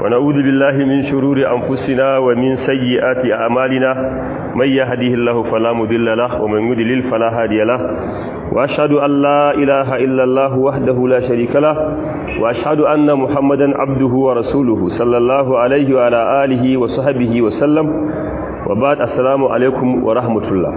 ونعوذ بالله من شرور أنفسنا ومن سيئات أعمالنا من يهديه الله فلا مضل له ومن يضلل فلا هادي له وأشهد أن لا إله إلا الله وحده لا شريك له وأشهد أن محمدا عبده ورسوله صلى الله عليه وعلى آله وصحبه وسلم وبعد السلام عليكم ورحمة الله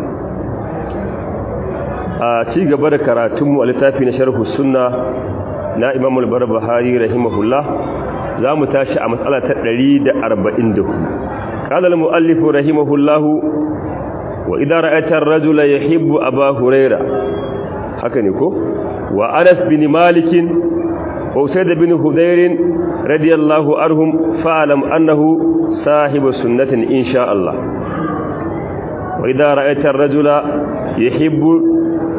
a ci gaba da karatunmu a littafi na sharhu sunna na imam al-barbahari rahimahullah za mu tashi a matsala ta 144 qala al-muallif rahimahullah wa idza ra'aita ar-rajula yuhibbu aba hurayra haka ne ko wa anas bin malik wa usayd bin hudayr radiyallahu anhum fa'lam annahu sahibu sunnatin insha Allah wa idza ra'aita ar-rajula yuhibbu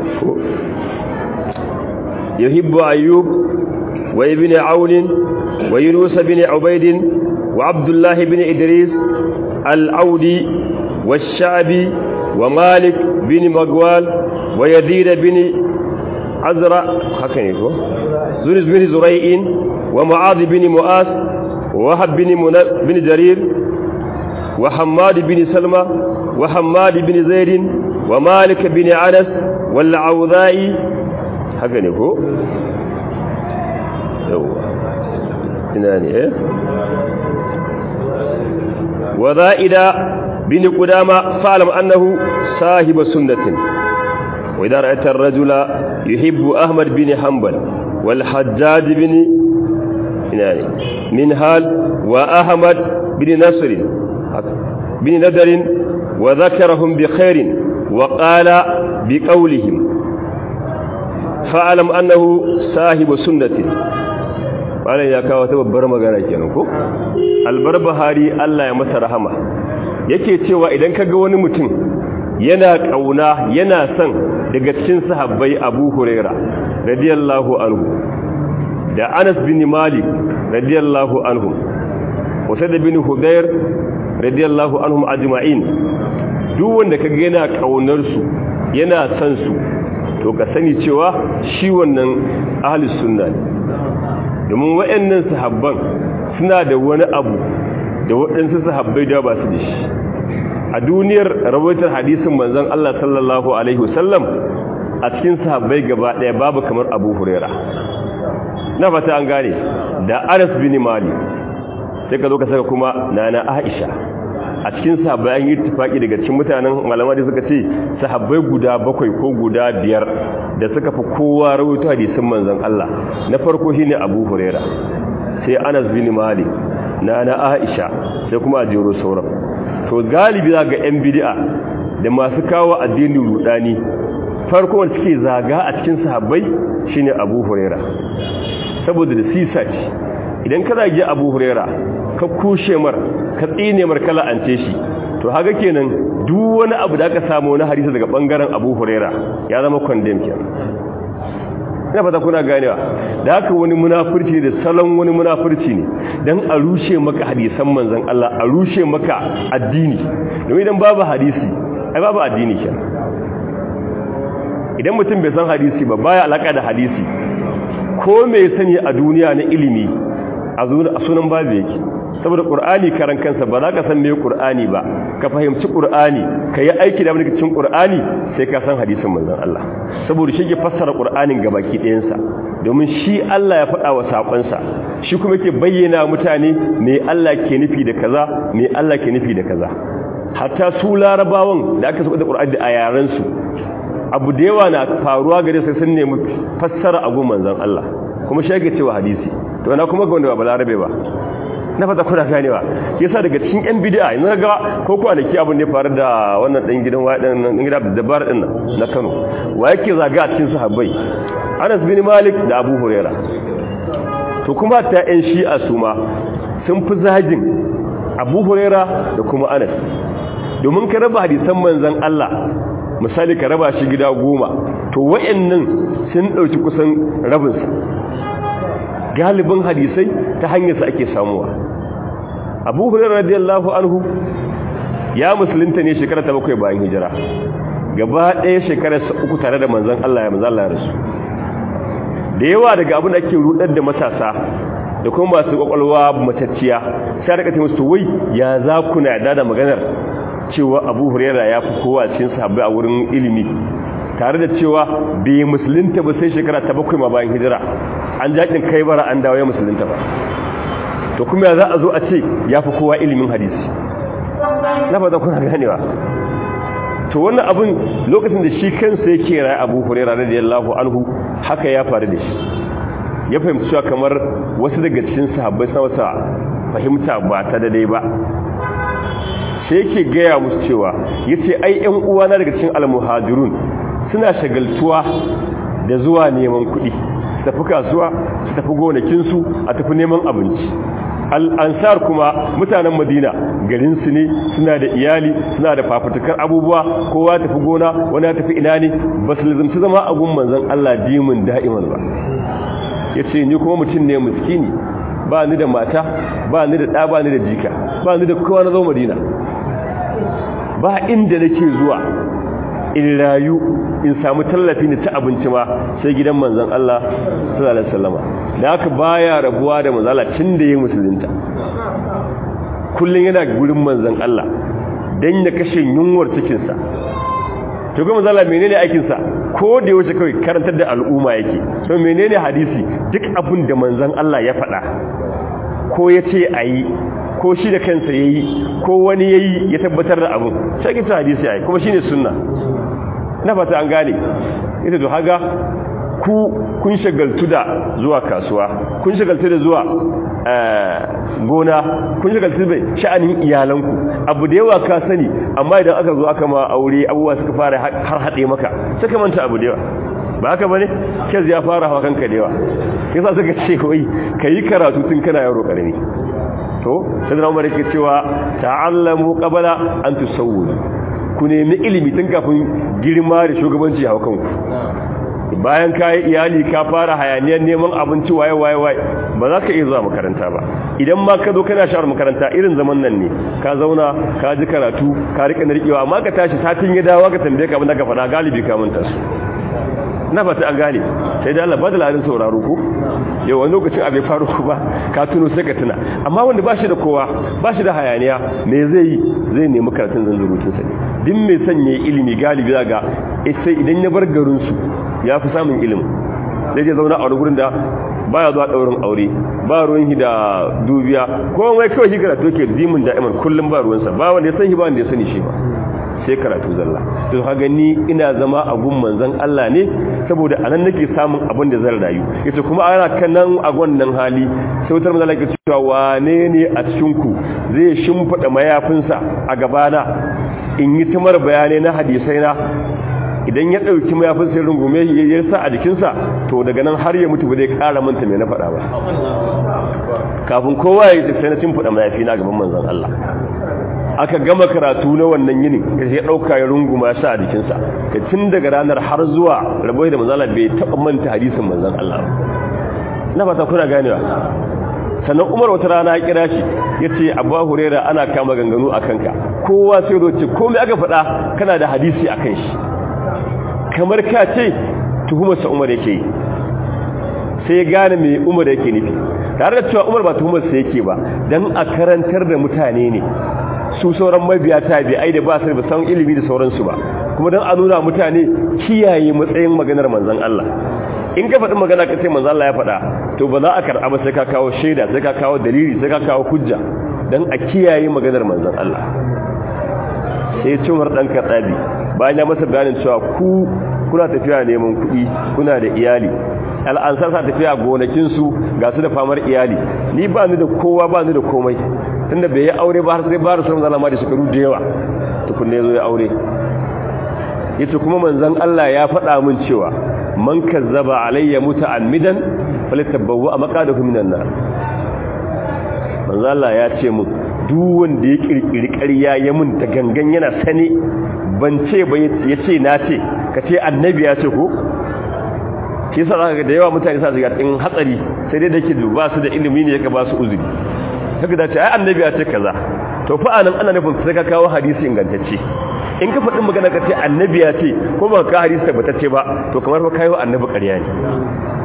يحب أيوب وابن عون ويونس بن عبيد وعبد الله بن إدريس العودي والشعبي ومالك بن مقوال ويزيد بن عزرا زرز بن زريء ومعاذ بن مؤاس ووهب بن, بن جرير وحماد بن سلمى وحماد بن زيد ومالك بن عنس والعوذائي haka ne ko? yauwa ina ne eh wa za'ida bin qudama fa'lam annahu sahibu sunnatin wa idha ra'aita ar-rajula yuhibbu ahmad bin hanbal wal hajjaj bin ina ne min hal wa ahmad bin nasr bin nadar wa dhakarahum bi khairin wa qala bi qawlihim fa'alam annahu sahibu sunnati malam ya kawo ta babbar magana kenan ko albarbahari Allah ya masa rahama yake cewa idan kaga wani mutum yana kauna yana son daga cikin sahabbai Abu Huraira radiyallahu anhu da Anas bin Malik radiyallahu anhu Usayd bin Hudayr radiyallahu anhum ajma'in duk wanda kaga yana kaunar su yana son su to ka sani cewa shi wannan ahlus sunna ne domin waɗannan sahabban suna da wani abu da waɗansu sahabbai da ba su da shi a duniyar rawaitar hadisin manzon Allah sallallahu alaihi wasallam a cikin sahabbai gaba ɗaya babu kamar Abu Huraira na fata an gane da Anas bin Malik sai ka zo ka saka kuma nana Aisha a cikin sahabbai an yi tufaki daga cikin mutanen malama da suka ce sahabbai guda bakwai ko guda biyar da suka fi kowa rawaito hadisin manzon Allah na farko shine Abu Huraira sai Anas bin Malik na na Aisha sai kuma a jero sauran to galibi za ga yan bid'a da masu kawo addinin rudani farko wanda suke zaga a cikin sahabbai shine Abu Huraira saboda da sisa ce idan ka zage Abu Huraira ka kushe mar ka tsine mar kala an ce shi to haka kenan duk wani abu da aka samu wani hadisi daga bangaren Abu Huraira ya zama condemn kenan ina fata kuna ganewa da haka wani munafurci da salon wani munafurci ne dan a rushe maka hadisan manzon Allah a rushe maka addini domin idan babu hadisi ai babu addini kenan idan mutum bai san hadisi ba baya alaka da hadisi ko me sani a duniya na ilimi a sunan babu yake saboda qur'ani karan kansa ba za ka san me qur'ani ba ka fahimci qur'ani ka yi aiki da wani cikin qur'ani sai ka san hadisin manzon Allah saboda shi ke fassara qur'anin gabaki ɗayan sa domin shi Allah ya faɗa wa sakon sa shi kuma yake bayyana mutane me Allah ke nufi da kaza me Allah ke nufi da kaza hatta su larabawan da aka saka da qur'ani a yaran su abu da yawa na faruwa gare sai sun nemi fassara abu manzon Allah kuma shi yake cewa hadisi to na kuma ga wanda ba larabe ba na fata kuna ganewa yasa daga cikin yan bid'a yanzu ga ko kwanaki abin da ya faru da wannan dan gidan wadan nan gida da dabar din nan na Kano wa yake zaga a cikin sahabbai Anas bin Malik da Abu Huraira to kuma ta yan shi'a su ma sun fi zagin Abu Huraira da kuma Anas domin ka raba hadisan manzon Allah misali ka raba shi gida goma to wayannan sun dauki kusan rabinsa galibin hadisai ta hanyarsa ake samuwa abu hurairar radiyallahu anhu ya musulunta ne shekara ta bakwai bayan hijira gaba ɗaya shekararsa uku tare da manzan Allah ya manzan Allah rasu da yawa daga abin da ake rudar da matasa da kuma masu kwakwalwa matacciya sai rika ce musu wai ya za ku na da maganar cewa Abu Hurairah ya fi kowa cikin sahabbai a wurin ilimi tare da cewa bai musulunta ba sai shekara ta bakwai ma bayan hijira an jakin kai bara an dawo ya musulunta ba to kuma ya za a zo a ce ya fi kowa ilimin hadisi na fata kuna ganewa to wannan abin lokacin da shi kansa yake rayu abu hurera radiyallahu anhu haka ya faru da shi ya fahimci cewa kamar wasu daga cikin sahabbai sa wata fahimta ba ta daidai ba sai yake gaya musu cewa yace ai ƴan uwana daga cikin almuhajirun suna shagaltuwa da zuwa neman kuɗi su tafi kasuwa su tafi gonakinsu a tafi neman abinci al'ansar kuma mutanen madina garinsu ne suna da iyali suna da fafutukar abubuwa kowa tafi gona wani tafi ina ne ba su lizimci zama agun manzan Allah dimin da'iman ba ya ce ni kuma mutum ne muskini ba ni da mata ba ni da ɗa ba ni da jika ba ni da kowa na zo madina ba inda nake zuwa in rayu in samu tallafi ne ta abinci ma sai gidan manzon Allah sallallahu alaihi wasallama da haka baya rabuwa da manzon Allah tun da yayin musulunta kullun yana gurin manzon Allah dan ya kashe yunwar cikin sa to ga manzon Allah menene aikin sa ko da yaushe kai karantar da al'umma yake to menene hadisi duk abin da manzon Allah ya faɗa ko yace ayi ko shi da kansa yayi ko wani yayi ya tabbatar da abin sai kita hadisi ai kuma shine sunna na fata an gane ita to haga ku kun shagaltu da zuwa kasuwa kun shagaltu da zuwa gona kun shagaltu da sha'anin iyalanku abu da yawa ka sani amma idan aka zo aka ma aure abubuwa suka fara har haɗe maka suka manta abu da yawa ba haka bane kez ya fara hawa kanka da yawa yasa suka ce wai kayi karatu tun kana yaro karami to sai da Umar yake cewa ta'allamu qabla an tusawwudu ku nemi ilimi tun kafin girma da shugabanci hau kanku bayan ka yi iyali ka fara hayaniyar neman abinci waye waye waye ba za ka iya zuwa makaranta ba idan ma ka zo kana sha'ar makaranta irin zaman nan ne ka zauna ka ji karatu ka rika narkewa amma ka tashi satin ya dawo ka tambaye ka abin da ka faɗa galibi ka manta su na fata an gane sai da Allah ba da ladin sauraro ko yau wani lokacin abin faru ku ba ka tuno sai ka tuna amma wanda ba shi da kowa ba shi da hayaniya me zai yi zai nemi karatun zanzurutun sa ne din mai sanya ilimi galibi zaga sai idan ya bar garin su ya fi samun ilimi zai je zauna a wani gurin da baya zuwa daurin aure ba ruwan shi da dubiya komai kawai shi karatu ke dimin da'iman kullum ba ruwansa ba wanda ya san shi ba wanda ya sani shi ba sai karatu zalla to haga ni ina zama a gun manzon Allah ne saboda anan nake samun abin da zan rayu yace kuma ana kan nan a wannan hali sai wutar manzon Allah ke cewa wane ne a cikin ku zai shimfida mayafinsa a gabana in yi tamar bayanai na hadisai na idan ya dauki mayafin sai rungume ya sa a jikinsa to daga nan har ya mutu ba zai kara manta me na faɗa ba kafin kowa ya sai na shimfida mayafi na gaban manzon Allah aka gama karatu na wannan yinin ya dauka ya runguma sa a jikinsa ka tun daga ranar har zuwa rabai da manzala bai taba manta hadisin manzon Allah na fata kuna ganewa sannan Umar wata rana ya kira shi yace Abu Hurairah ana kama ganganu akan ka kowa sai zo ce komai aka faɗa kana da hadisi akan shi kamar ka ce tuhumar sa Umar yake sai gane me Umar yake nufi tare da cewa Umar ba tuhumar sa yake ba dan a karantar da mutane ne su sauran mabiya tabi'ai da ba su da san ilimi da sauransu ba kuma don a nuna mutane kiyaye matsayin maganar manzon Allah in ka faɗi magana ka ce manzon Allah ya faɗa to ba za a karɓa ba sai ka kawo shaida sai ka kawo dalili sai ka kawo hujja don a kiyaye maganar manzon Allah sai cumar ɗan katsabi bayan ya masa bayanin cewa ku kuna tafiya neman kuɗi kuna da iyali al'ansar sa tafiya gonakinsu ga su da famar iyali ni ba ni da kowa ba ni da komai tunda bai yi aure ba har sai ba rasulun zalama da shekaru da yawa tukunne zo ya aure yace kuma manzon Allah ya faɗa min cewa man kazzaba alayya muta'ammidan falyatabawwa maqadahu minan nar manzon Allah ya ce mun duk wanda ya kirkiri ƙarya ya mun da gangan yana sane ban ce ba yace na ce ka ce annabi ya ce ko shi yasa zaka ga da yawa mutane sa shiga cikin hatsari sai dai dake ba su da ilimi ne yake ba su uzuri kaga da ce ai annabi ya ce kaza to fa anan ana nufin sai ka kawo hadisi ingantacce in ka faɗin magana ka ce annabi ya ce ko ba ka hadisi tabbatacce ba to kamar fa kayo annabi ƙarya ne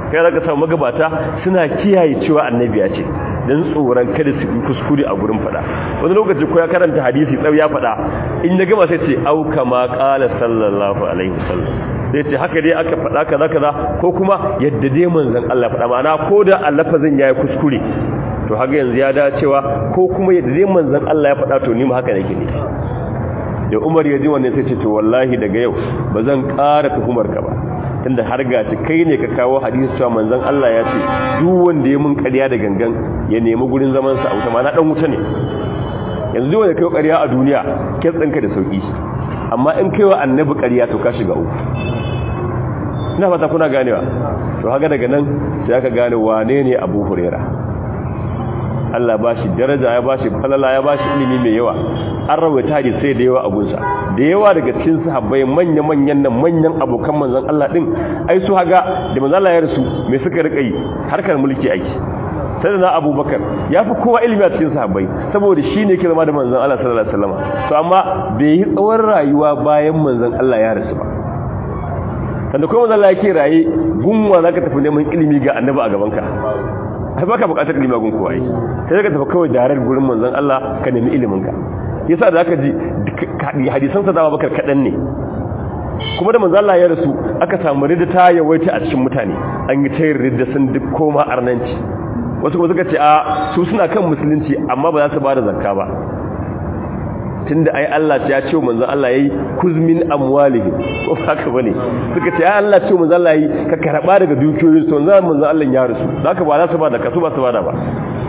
kai zaka samu magabata suna kiyaye cewa annabi ya ce dan tsoron kada su yi kuskure a gurin fada wani lokaci ko ya karanta hadisi tsau ya fada in ya gama sai ce au kama qala sallallahu alaihi wasallam sai ce haka dai aka fada kaza kaza ko kuma yadda dai manzon Allah fada ma'ana ko da lafazin yayi kuskure to haka yanzu ya da cewa ko kuma yadda dai manzon Allah ya fada to ni ma haka nake ne da Umar ya ji wannan sai ce to wallahi daga yau bazan ƙara tuhumar ka ba tunda har gaci kai ne ka kawo hadisi cewa manzon Allah ya ce duk wanda ya mun ƙarya da gangan ya nemi gurin zaman sa a wuta ma na dan wuta ne yanzu duk wanda kai ƙarya a duniya ke tsinka da sauki amma in kai wa annabi ƙarya to ka shiga uku ina fata kuna ganewa to haka daga nan sai aka gane wane ne Abu Huraira Allah ba shi daraja ya ba shi falala ya ba shi ilimi mai yawa an rawaita hadisai da yawa a gunsa da yawa daga cikin sahabbai manya-manyan nan manyan abokan manzon Allah din ai su haga da manzon Allah ya rasu me suka rika yi harkar mulki aiki sai da Abubakar ya fi kowa ilimi a cikin sahabbai saboda shi ne ke zama da manzon Allah sallallahu alaihi wasallam to amma bai yi tsawon rayuwa bayan manzon Allah ya rasu ba sanda kuma manzon Allah yake raye gunwa zaka tafi neman ilimi ga annabi a gaban ka ai baka bukatar ilimi gun kowa ai sai ka tafi kawai darar gurin manzon Allah ka nemi ilimin ka yasa da aka ji hadisan sa dama bakar kadan ne kuma da manzo Allah ya rasu aka samu ridda ta yawaita a cikin mutane an yi tayin ridda sun duk koma arnanci wasu kuma suka ce a su suna kan musulunci amma ba za su bada zakka ba tunda ai Allah ya ce manzo Allah yayi kuzmin amwalihim ko haka bane suka ce ai Allah ce manzo Allah yayi ka karba daga dukiyoyin su manzo manzo Allah ya rasu haka ba za su bada kasu ba su bada ba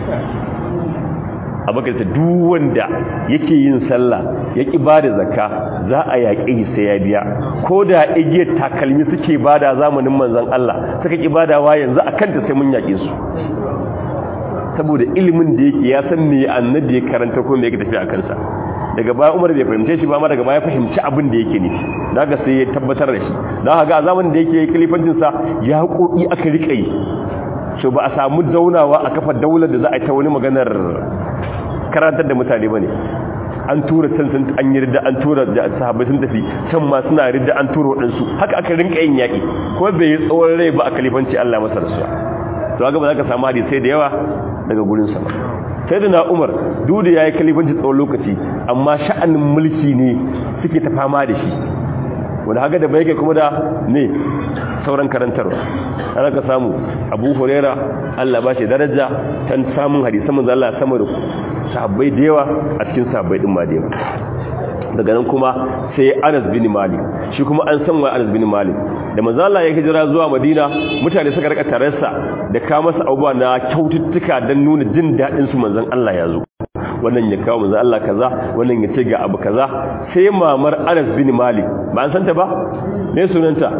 abakar ta duk wanda yake yin sallah ya ki bada zakka za a yaƙi sai ya biya ko da igiyar takalmi suke bada zamanin manzon Allah suka ki badawa yanzu akan ta sai mun yaƙe su saboda ilimin da yake ya san me annabi ya karanta ko me yake tafi a kansa daga baya Umar bai fahimce shi ba amma daga baya fahimci abin da yake nufi daga sai ya tabbatar da shi dan haka a zamanin da yake kalifancin sa ya koki aka rika yi so ba a samu zaunawa a kafa daular da za a yi ta wani maganar karantar da mutane bane an tura can sun an yi ridda an tura da sahabbai sun tafi can ma suna ridda an tura waɗansu haka aka rinka yin yaƙi ko bai yi tsawon rai ba a kalifanci Allah masa rasuwa to haka ba za ka samu hadisai da yawa daga gurin sa sai da na Umar duk da yayi kalifanci tsawon lokaci amma sha'anin mulki ne suke ta fama da shi wanda haka da bai kai kuma da ne sauran karantarwa ana ka samu Abu Huraira Allah ba shi daraja tan samun hadisan manzo Allah sama da sahabbai da yawa a cikin sahabbai din ma da yawa daga nan kuma sai Anas bin Malik shi kuma an san wa Anas bin Malik da manzo Allah ya hijira zuwa Madina mutane suka rika tararsa da ka masa abubuwa na kyaututtuka dan nuna jin dadin su manzon Allah ya zo wannan ya kawo manzon Allah kaza wannan ya ce ga abu kaza sai mamar Anas bin Malik ba an santa ba me sunanta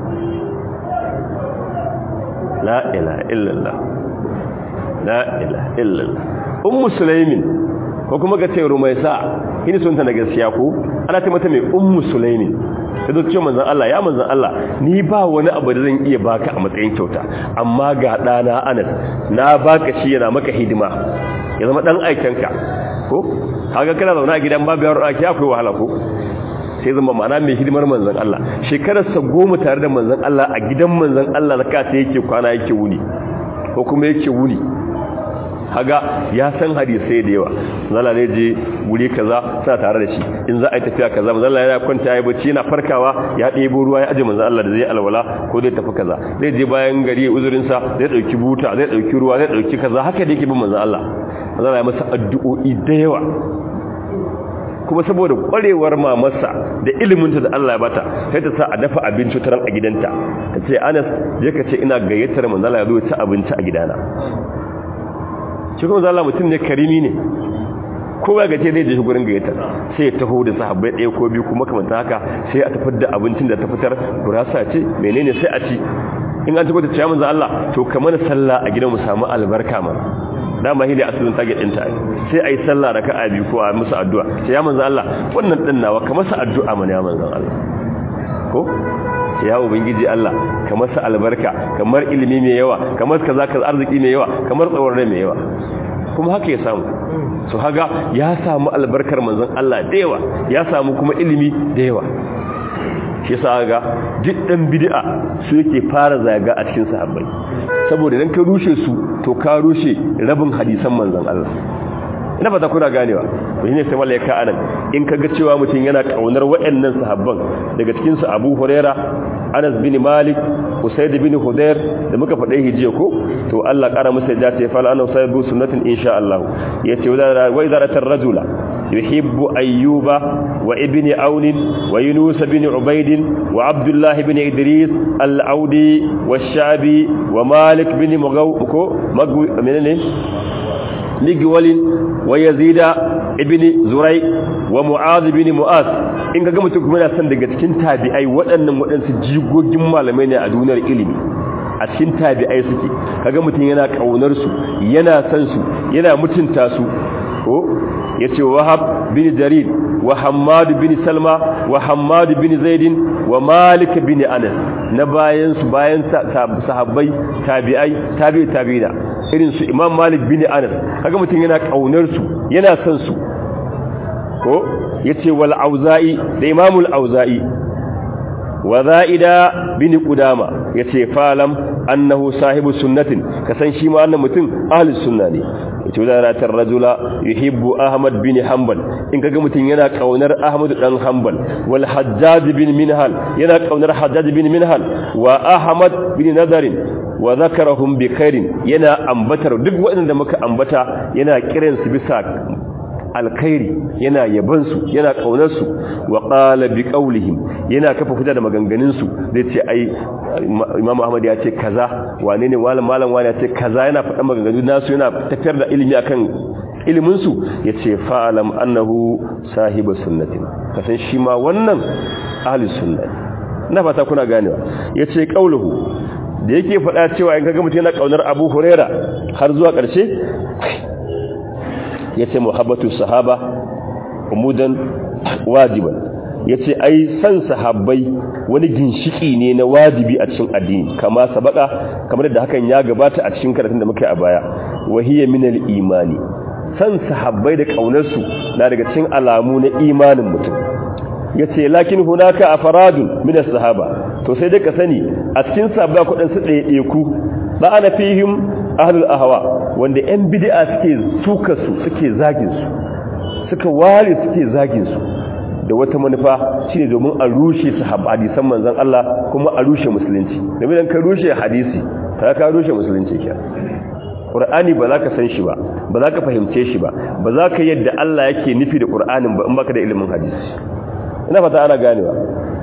la ilaha illallah la ilaha illallah ummu sulaimin ko kuma ga ce rumaisa kini sunta na gaskiya ko ana ce mata mai ummu sulaimin sai da ce manzon Allah ya manzon Allah ni ba wani abu da zan iya baka a matsayin kyauta amma ga dana Anas na baka shi yana maka hidima ya zama dan aikenka ko kaga kana zauna a gidan babu yaro ake akwai wahala ko sai zama ma'ana mai hidimar manzon Allah shekararsa goma tare da manzon Allah a gidan manzon Allah zaka sai yake kwana yake wuni ko kuma yake wuni haga ya san hadisai da yawa zalla ne je wuri kaza sa tare da shi in za a yi tafiya kaza manzon Allah ya kwanta ya bacci yana farkawa ya ɗebo ruwa ya aje manzon Allah da zai alwala ko zai tafi kaza zai je bayan gari uzurin sa zai dauki buta zai dauki ruwa zai dauki kaza haka da yake bin manzon Allah manzon Allah ya masa addu'o'i da yawa kuma saboda kwarewar mamarsa da iliminta da Allah ya bata sai ta sa a dafa abinci taran a gidanta ta ce Anas je ka ce ina gayyatar manzon Allah ya zo ci abinci a gidana shi kuma zalla mutum ne karimi ne kowa gaje zai je gurin gayyata sai ya taho da sahabbai ɗaya ko biyu kuma kamar haka sai a tafar da abincin da ta fitar gurasa ce menene sai a ci in an tabbata cewa manzo Allah to kamar sallah a gidan mu samu albarka ma dama hili asalin target din ta sai ayi sallah raka'a biyu ko a musu addu'a sai ya manzo Allah wannan din nawa kamar sa addu'a mana ya manzo Allah ko ya ubangiji Allah kamar sa albarka kamar ilimi mai yawa kamar kaza kaza arziki mai yawa kamar tsawon rai mai yawa kuma haka ya samu so haga ya samu albarkar manzon Allah da yawa ya samu kuma ilimi da yawa shi yasa ga duk dan bid'a su yake fara zaga a cikin sahabbai saboda idan ka rushe su to ka rushe rabin hadisan manzon Allah ina ba ta kuna ganewa to shine sai mallaka ka anan in kaga cewa mutum yana kaunar waɗannan sahabban daga cikin su Abu Huraira Anas bin Malik Usayd bin Hudair da muka faɗe hijiya ko to Allah ƙara masa da ta fala annahu sahibu sunnatin insha Allah yace wa idza ratar rajula yuhibbu ayyuba wa ibn aun wa yunus bin ubayd wa abdullah bin idris al-audi wa shabi wa malik bin mugaw ko magwi menene ligwalin wa yazida ibn zurai wa mu'adh bin mu'az in ga mutum kuma yana son daga cikin tabi'ai waɗannan waɗansu jigogin malamai ne a duniyar ilimi a cikin tabi'ai suke kaga mutum yana kaunar su yana san su yana mutunta su ko yace wahab bin jarir wa hammad bin salma wa hammad bin zaid wa malik bin anas na bayan su bayan sahabbai tabi'ai tabi'i tabi'ina irin su imam malik bin anas kaga mutum yana kaunar su yana san su ko yace wal auza'i da imamul auza'i wa za'ida bin qudama yace falam annahu sahibu sunnatin kasan shi ma wannan mutum ahlus sunna ne yace wadaratar rajula yuhibbu ahmad bin hanbal in kaga mutum yana kaunar ahmad dan hanbal wal hajjaj bin minhal yana kaunar hajjaj bin minhal wa ahmad bin nadarin wa zakarahum bi khairin yana ambatar duk waɗanda muka ambata yana kiransu bisa alkhairi yana yabansu yana kaunarsu wa qala bi qawlihim yana kafa hujja da maganganun su zai ce ai imam ahmad ya ce kaza wane ne malam malam wani ya ce kaza yana faɗa maganganun nasu yana tafiyar da ilimi akan ilimin su yace fa'alam annahu sahibu sunnatin kasan shi ma wannan ahli sunna na fata kuna ganewa yace qauluhu da yake faɗa cewa in kaga mutum yana kaunar Abu Huraira har zuwa ƙarshe yace muhabbatu sahaba umudan wajiban yace ai san sahabbai wani ginshiki ne na wajibi a cikin addini kama sabaka kamar da hakan ya gabata a cikin karatun da muka yi a baya wahiya minal imani san sahabbai da kaunar su na daga cikin alamu na imanin mutum yace lakin hunaka afradun min as-sahaba to sai dai ka sani a cikin sahabba kudin su ɗaya ku ba ana fihim ahlul ahwa wanda yan bid'a suke suka su suke zagin su suka ware suke zagin su da wata manufa shine domin a rushe su hadisan manzon Allah kuma a rushe musulunci domin dan ka rushe hadisi ta ka rushe musulunci kiya Qur'ani ba za ka san shi ba ba za ka fahimce shi ba ba za ka yadda Allah yake nufi da Qur'anin ba in baka da ilimin hadisi ina fata ana ganewa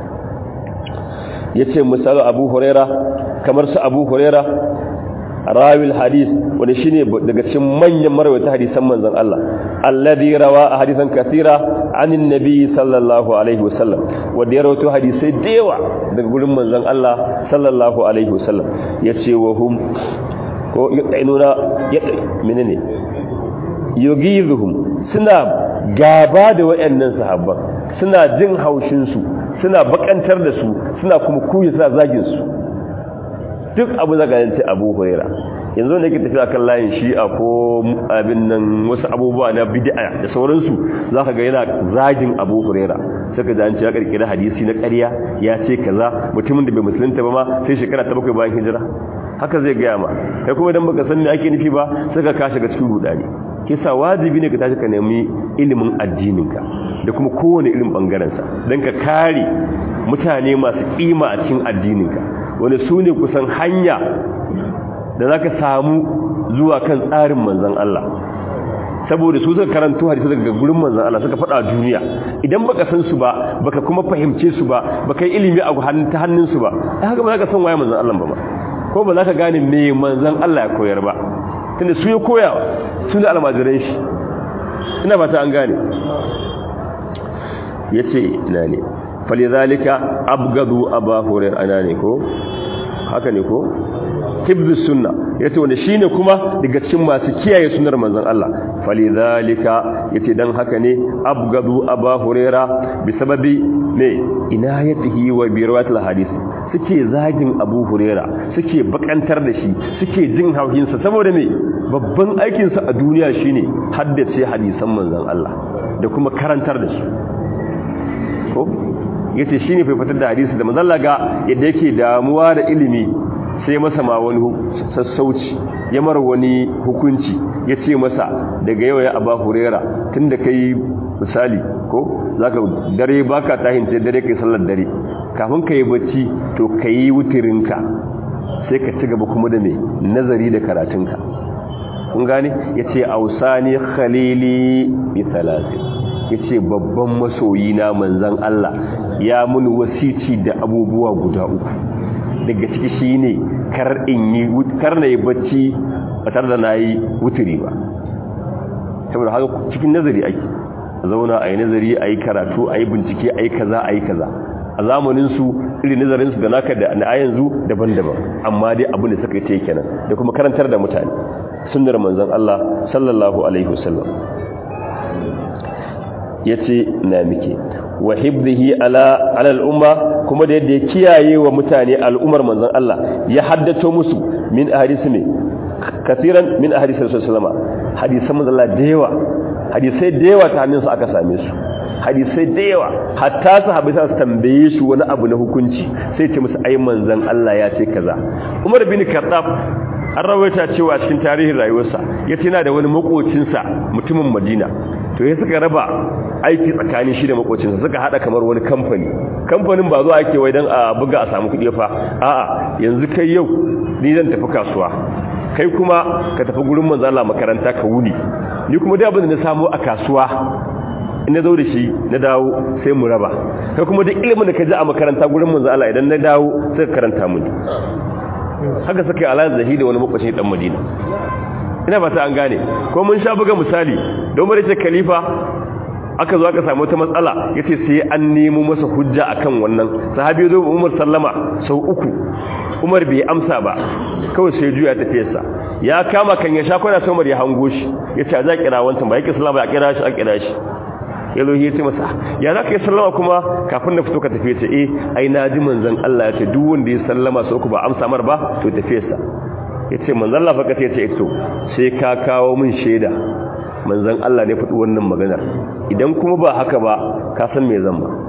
yace misalu Abu Huraira kamar su Abu Huraira rawil hadis wanda shine daga cikin manyan marwayata hadisan manzon Allah alladhi rawa hadisan kathira anin nabi sallallahu alaihi wasallam wanda ya rawaito hadisai dewa daga gurin manzon Allah sallallahu alaihi wasallam yace wa hum ko yu'inuna yadda menene yugizuhum suna gaba da wayannan sahabban suna jin haushin su suna bakantar da su suna kuma kuyi suna zagin su duk abu da ganin ce abu huraira yanzu ne ke tafiya kan layin shi'a ko abin nan wasu abubuwa na bid'a da sauransu za ka ga yana zagin abu huraira saka da an ce ya karkira hadisi na ƙarya ya ce kaza mutumin da bai musulunta ba ma sai shekara ta bakwai bayan hijira haka zai gaya ma kai kuma idan baka san me ake nufi ba saka ka shiga cikin rudani kisa wajibi ne ka tashi ka nemi ilimin addininka da kuma kowane irin bangaren sa dan ka kare mutane masu kima a cikin addininka wani su ne kusan hanya da za ka samu zuwa kan tsarin manzan Allah saboda su suka karanto hadisi daga gurin manzan Allah suka faɗa duniya idan baka san su ba baka kuma fahimce su ba baka yi ilimi a ta hannun su ba haka ba za ka san waye manzan Allah ba ma ko ba za ka gane me manzan Allah ya koyar ba tunda su ya koya su ne almajiran shi ina ba ta an gane yace ina ne falizalika abgadu aba hurir ana ne ko haka ne ko hibzus sunna yace wanda shine kuma daga cikin masu kiyaye sunnar manzon Allah falizalika yace dan haka ne abgadu aba hurira bi sababi ne inayatihi wa bi riwayatil hadith suke zagin abu hurera suke bakantar da shi suke jin hauhinsa saboda me babban aikinsa a duniya shine haddace hadisan manzon Allah da kuma karantar da su ko yace shine fa fitar da hadisi da manzalla ga yadda yake damuwa da ilimi sai masa ma wani sassauci ya mara wani hukunci ya ce masa daga yau ya aba hurera tun da ka yi misali ko za ka dare ba ka tahince dare ka yi sallar dare kafin ka yi bacci to ka yi wutirinka sai ka ci gaba kuma da mai nazari da karatunka kun gane ya ce ausani khalili bi talatin ya ce babban masoyi na manzan Allah ya mun wasici da abubuwa guda uku daga ciki shi ne kar na yi bacci ba tare da na yi wuturi ba saboda haka cikin nazari ake zauna a yi nazari a yi karatu a yi bincike a yi kaza a yi kaza a zamaninsu irin nazarinsu da naka da na yanzu daban-daban amma dai abin da suka yi ta kenan da kuma karantar da mutane sunnar manzon Allah sallallahu alaihi wasallam yace na mike wa hibdihi ala ala al'umma kuma da yadda ya kiyaye wa mutane al'ummar manzon Allah ya haddato musu min ahadisi ne kafiran min ahadisi rasulullah hadisan manzon Allah da yawa hadisai da yawa ta hannun su aka same su hadisai da yawa hatta sahabbai sa su tambaye su wani abu na hukunci sai ce musu ai manzon Allah ya ce kaza Umar bin Khattab an rawaita cewa cikin tarihin rayuwarsa yace yana da wani makocinsa mutumin Madina to ya suka raba aiki tsakanin shi da makocinsa suka hada kamar wani kamfani kamfanin ba zuwa ake wai dan a buga a samu kuɗi fa a'a yanzu kai yau ni zan tafi kasuwa kai kuma ka tafi gurin manzo Allah makaranta ka wuni ni kuma da abin da na samu a kasuwa in na zo da shi na dawo sai mu raba kai kuma duk ilimin da ka ji a makaranta gurin manzo Allah idan na dawo sai ka karanta mini haka suka yi alaƙa zahi da wani makwashin dan Madina ina fata an gane ko mun sha buga misali don bari ce khalifa aka zo aka samu wata matsala yace sai an nemo masa hujja akan wannan sahabi zo Umar sallama sau uku Umar bai amsa ba kawai sai juya tafiyarsa ya kama kan ya sha kwana sai Umar ya hango shi yace a za kira wancan ba yake sallama ya kira shi a kira shi ya zo ya ce masa ya za ka yi sallama kuma kafin da fito ka tafiye ce eh ai na ji manzon Allah ya ce duk wanda ya sallama sau uku ba amsa mar ba to tafiyarsa ya ce manzon Allah faka sai ya ce ito sai ka kawo min shaida manzon Allah ne faɗi wannan maganar idan kuma ba haka ba ka san me zan ba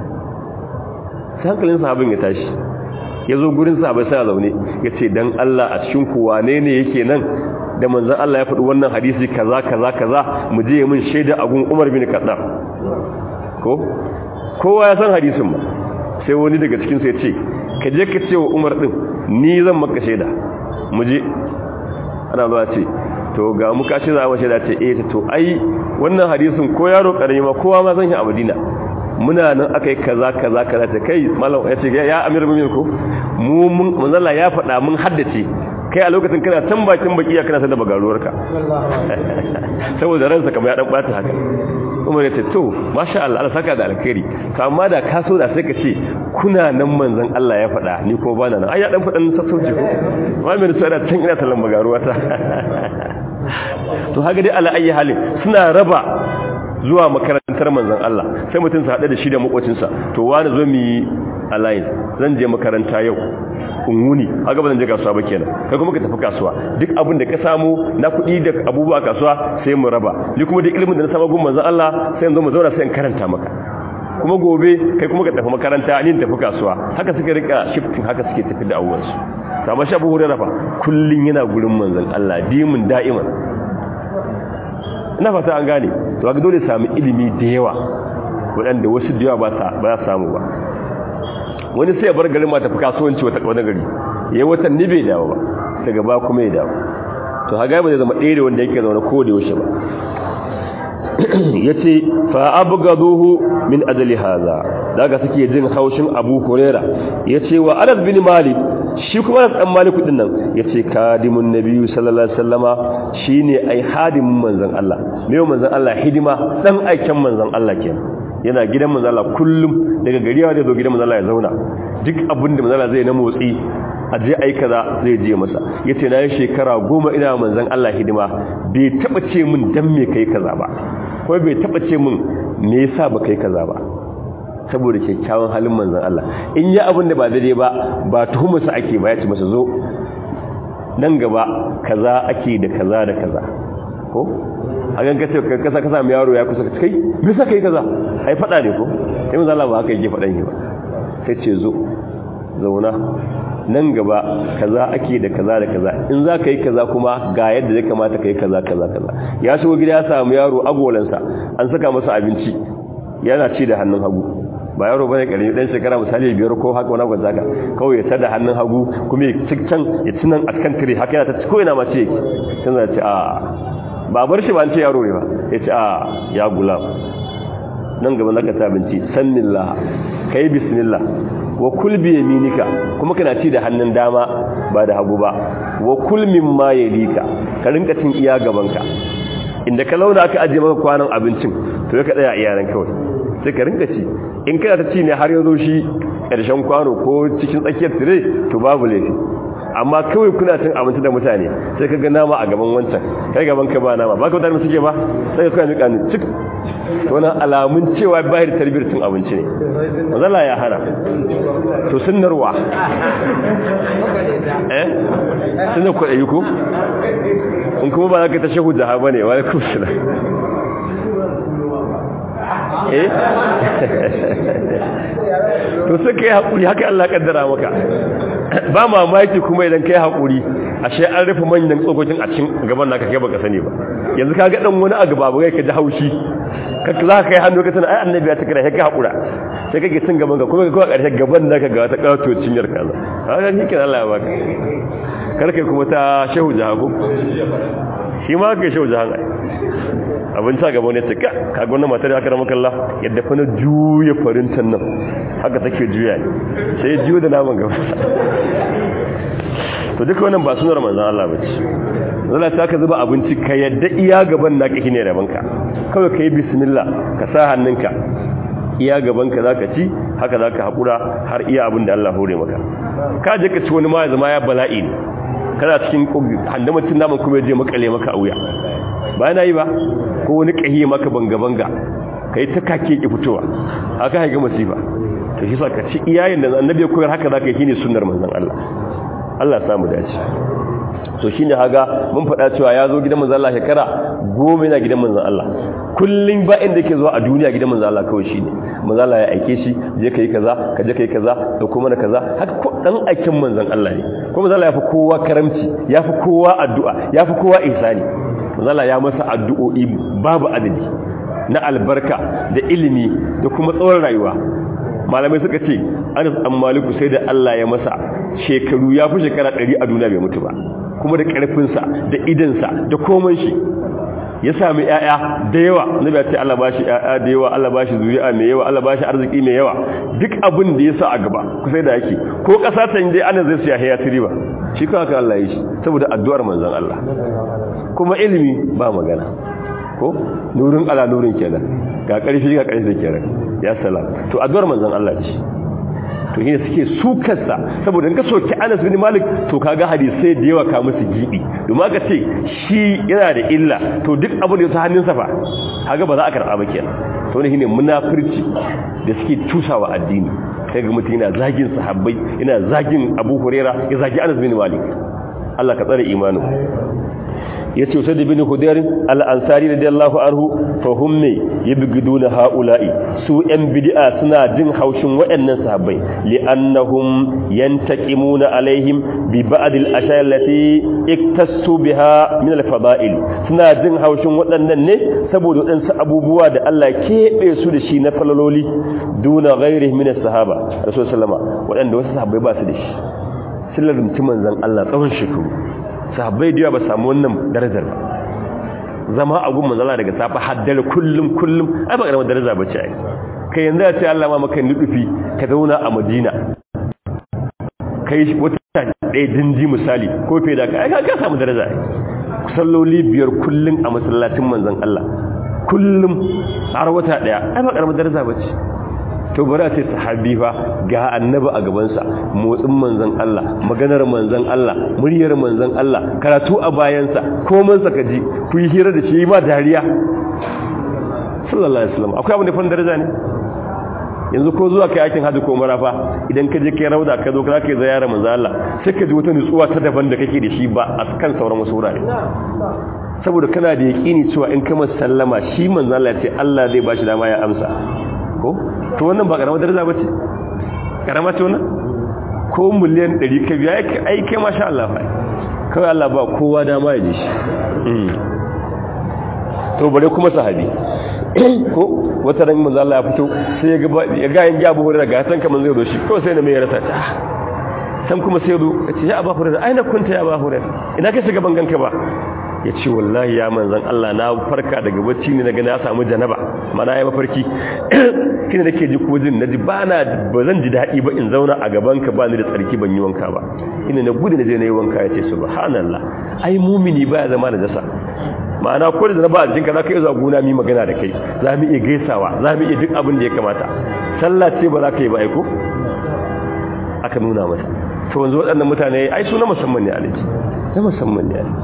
sai hankalin sahabin ya tashi ya zo gurin sahabai sai zaune ya ce dan Allah a cikin ku wane ne yake nan da manzon Allah ya faɗi wannan hadisi kaza kaza kaza mu je mun shaida a gun Umar bin Khattab ko kowa ya san hadisin ba sai wani daga cikin sai ya ce ka je ka ce wa Umar din ni zan maka shaida mu je ana zuwa ce to ga mu ka ce za mu shaida ce eh to ai wannan hadisin ko yaro karami ma kowa ma san shi a Madina muna nan akai kaza kaza kaza ta kai malam ya ce ya amir mu'min ko mu mun manzala ya faɗa mun haddace kai a lokacin kana tan bakin baki ya kana sanda bagaruwarka saboda ransa kamar ya dan bata haka Umar ya ce to masha Allah Allah saka da alkhairi to amma da ka so da sai ka ce kuna nan manzon Allah ya faɗa ni kuma bana nan ai ya dan faɗan sassauci ko ma mai so da tan ina tallan bagaruwata to haka dai ala ayi halin suna raba zuwa makarantar manzon Allah sai mutum sa hada da shi da makocinsa to wani zo mi alliance zan je makaranta yau in wuni haka ba zan je kasuwa ba kenan kai kuma ka tafi kasuwa duk abin da ka samu na kuɗi da abubuwa kasuwa sai mu raba ni kuma duk ilimin da na samu gun manzon Allah sai in zo mu zauna sai in karanta maka kuma gobe kai kuma ka tafi makaranta ni tafi kasuwa haka suka rika shifting haka suke tafi da abubuwan su kamar shi Abu Hurairah fa kullun yana gurin manzon Allah dimin da'iman ina fata an gane to ga dole sami ilimi da yawa waɗanda wasu da yawa ba za samu ba wani sai ya bar garin ma tafi kasuwanci wata wani gari yayi watan ni bai dawo ba daga ba kuma ya dawo to haga ba zai zama ɗaya da wanda yake zaune ko da yaushe ba yace fa abgaduhu min ajli hadha daga suke jin haushin Abu Huraira yace wa Anas bin Malik shi kuma Anas dan Malik din nan yace kadimun nabiyyu sallallahu alaihi wasallama shine ai hadimin manzon Allah me manzon Allah hidima dan aikin manzon Allah kenan yana gidan manzon Allah kullum daga gari ya zo gidan manzon Allah ya zauna duk abin da manzon Allah zai na motsi a je ai kaza zai je masa yace na yi shekara goma ina manzon Allah hidima bai taba ce min dan me kai kaza ba ko bai taba ce min me yasa ba kai kaza ba saboda kyakkyawan halin manzon Allah in yi abin da ba daidai ba ba tuhumarsa ake ba ya ce masa zo nan gaba kaza ake da kaza da kaza ko a gan kace ka kasa kasa mai yaro ya kusa ka kai me saka yi kaza ai fada ne ko sai manzo Allah ba haka yake fadan yi ba sai ce zo zauna nan gaba kaza ake da kaza da kaza in za ka yi kaza kuma ga yadda zai kamata ka yi kaza kaza kaza ya shigo gida ya samu yaro agolansa an saka masa abinci yana ci da hannun hagu ba yaro bane karami dan shekara misali biyar ko haka wani gwanza ka kawai ya tada hannun hagu kuma ya ci can ya ci nan a kan tire haka yana ta ko ina ma ce can za ce a ba bar shi ba an ce yaro ne ba ya ce a ya gulam nan gaba zaka ta abinci sannillah kai bismillah wa kul bi yaminika kuma kana ci da hannun dama ba da hagu ba wa kul mimma yalika ka rinka cin iya gabanka inda ka launa aka ajiye maka kwanan abincin to ka tsaya iyanan kawai sai ka rinka ci in kana ta ci ne har yanzu shi ƙarshen kwano ko cikin tsakiyar tire to babu laifi amma kawai kuna cin abinci da mutane sai ka ga nama a gaban wancan kai gaban ka ba nama ba ka mutane suke ba sai ka kuna miƙa ni cik to wannan alamun cewa bayar tarbiyar cin abinci ne mazala ya hana to sunnarwa eh sunnar kwaɗayi ko in kuma ba za ka ta shahu da ba ne wani kusura eh to sai kai hakuri haka Allah kaddara maka ba mamaki kuma idan kai hakuri ashe an rufe manyan tsokokin a cikin gaban naka kai baka sani ba yanzu ka ga dan wani a gaba ba kai ji haushi ka za ka kai hannu ka tana ai annabi ya tikira sai ka hakura sai kake cin gaban ka kuma ka karshe gaban naka ga ta kato cinyar kaza haka ni kin Allah ya baka kar kai kuma ta shehu jahabu shi ma kai shehu jahan ai abin ta gaba ne tsaka kaga wannan matar aka rama kalla yadda fa na juya farintan nan haka take juya ne sai juyo da naman gaba to duka wannan ba sunar manzon Allah bace zalla ta ka zuba abinci ka yadda iya gaban naka shine rabanka kawai kai bismillah ka sa hannunka iya gaban ka zaka ci haka zaka hakura har iya abin da Allah hore maka ka je ka ci wani ma ya zama ya bala'i ne kana cikin handamacin naman kuma je makale maka a wuya ba na yi ba ko wani kahiye maka banga-banga ka yi ta kake ki fitowa haka haiga masifa ta shi sa ka ci iyayen da annabi ya koyar haka za ka yi shi ne sunar manzan Allah Allah samu dace to shi ne haga mun faɗa cewa ya zo gidan manzan Allah shekara goma yana gidan manzan Allah kullum ba inda ke zuwa a duniya gidan manzan Allah kawai shi ne manzan Allah ya aike shi je ka yi kaza ka je ka yi kaza da kuma na kaza haka ko dan aikin manzan Allah ne kuma manzan Allah ya fi kowa karamci ya fi kowa addu'a ya fi kowa ihsani manzala ya masa addu'o'i babu adadi na albarka da ilimi da kuma tsawon rayuwa malamai suka ce anas an maliku sai da Allah ya masa shekaru ya fi shekara ɗari a duniya bai mutu ba kuma da ƙarfinsa da idansa da koman shi ya sami ‘ya'ya da yawa na biya ce Allah ba shi ‘ya'ya da yawa Allah ba shi zuri'a mai yawa Allah ba shi arziki mai yawa duk abin da ya sa a gaba kusa da yake ko ƙasa ta yi ana zai siya ya tiri ba shi kawai ka Allah ya shi saboda addu'ar manzan Allah kuma ilimi ba magana ko nurin ala nurin kenan ga ƙarfi ga ƙarfi kenan ya salam to addu'ar manzan Allah ce to shine suke sukarsa saboda in ka soki Anas bin Malik to kaga hadisai da yawa ka musu gibi domin aka ce shi yana da illa to duk abu da ya ta hannunsa fa kaga ba za a karɓa ba kenan to ne shine munafurci da suke tusawa addini sai ga mutum yana zagin sahabbai yana zagin Abu Huraira ya zagi Anas bin Malik Allah ka tsare imanin ya ce wasu da bin hudarin al'ansari radiyallahu anhu fahim ne ya bigiduna ha'ula'i su ‘yan bidi'a suna jin haushin waɗannan sahabbai li'annahum yantaqimuna alaihim bi ba'dil ashayallati iktasu biha min al-fada'il suna jin haushin waɗannan ne saboda waɗansu abubuwa da Allah keɓe su da shi na falaloli duna ghairihi min as-sahaba rasul sallama waɗanda wasu sahabbai ba su da shi sillar mutumin zan Allah tsawon shekaru sahabbai da yawa ba samu wannan darajar ba zama a gun manzala daga safa haddare kullum kullum ai ba karamar daraja ba ce ai kai yanzu ya ce Allah ma maka nufi ka zauna a Madina kai wata ɗaya dinji misali ko fe da ka ka samu daraja ai salloli biyar kullum a masallacin manzon Allah kullum har wata ɗaya ai ba karamar daraja ba ce to bari a ce sahabi fa ga annabi a gabansa motsin manzon Allah maganar manzon Allah muryar manzon Allah karatu a bayansa komai saka ji ku yi hira da shi ma dariya sallallahu alaihi wasallam akwai abin da fan daraja ne yanzu ko zuwa kai aikin hajji ko marafa idan ka je kai rauda ka zo ka kai ziyara manzon Allah sai ka ji wata nutsuwa ta daban da kake da shi ba a kan sauran wasu wurare saboda kana da yaƙini cewa in kama sallama shi manzo Allah ce Allah zai bashi dama ya amsa ko to wannan ba karamar daraja bace karama ce wannan ko miliyan 100 ka biya ai kai masha Allah fa kawai Allah ba kowa dama ya ji shi to bare kuma sahabi ko wata ran manzo Allah ya fito sai ya ga ya ga yin Abu Hurairah ga san kaman zai zo shi ko sai na mai rasa ta san kuma sai zo ya ce ya Abu Hurairah aina kunta ya Abu Hurairah ina kai shiga bangan ka ba ya ce wallahi ya manzan Allah na farka daga bacci ne daga na samu janaba mana ya mafarki kina nake ji ko jin naji ba na ba zan ji daɗi ba in zauna a gaban ka ba ni da tsarki ban yi wanka ba ina na gudu na je na yi wanka ya ce subhanallah ai mumini baya zama da jasa ma'ana ko da janaba a jikinka za ka iya zuwa gona mi magana da kai za mu iya gaisawa za mu iya duk abin da ya kamata sallah ce ba za ka yi ba aiko aka nuna masa to wanzu waɗannan mutane ai su na musamman ne alaji na musamman ne alaji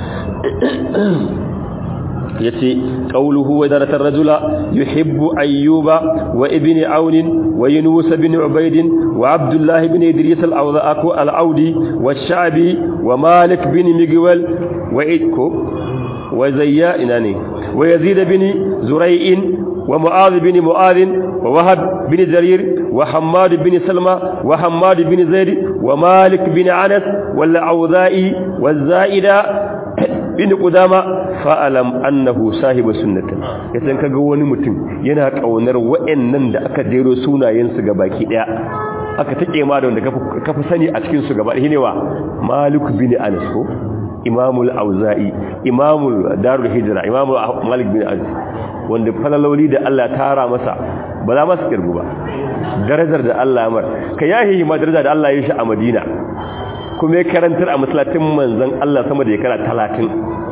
yace qawluhu wa daratar rajula yuhibbu ayyuba wa ibn aun wa yunus ibn ubayd wa abdullah ibn idris al-awdaq al-audi wa shabi wa malik bin migwal wa idko wa zayya inani wa yazid ibn zuray'in wa mu'adh bin mu'adh wa wahab bin jarir wa hammad bin salma wa hammad bin zaid wa malik bin anas wal awza'i wa zaida bin qudama fa'alam annahu sahibu sunnatin yasan kaga wani mutum yana kaunar wa'annan da aka jero sunayen su baki daya aka take ma da wanda ka fi sani a cikin su gaba ne wa malik bin anas ko imamul auza'i imamul darul hijra imamul malik bin anas wanda falaloli da Allah tara masa ba za masa kirgu ba darajar da Allah mar ka yahi ma darajar da Allah ya shi a Madina kuma ya karantar a masalatin manzan Allah sama da ya kara talatin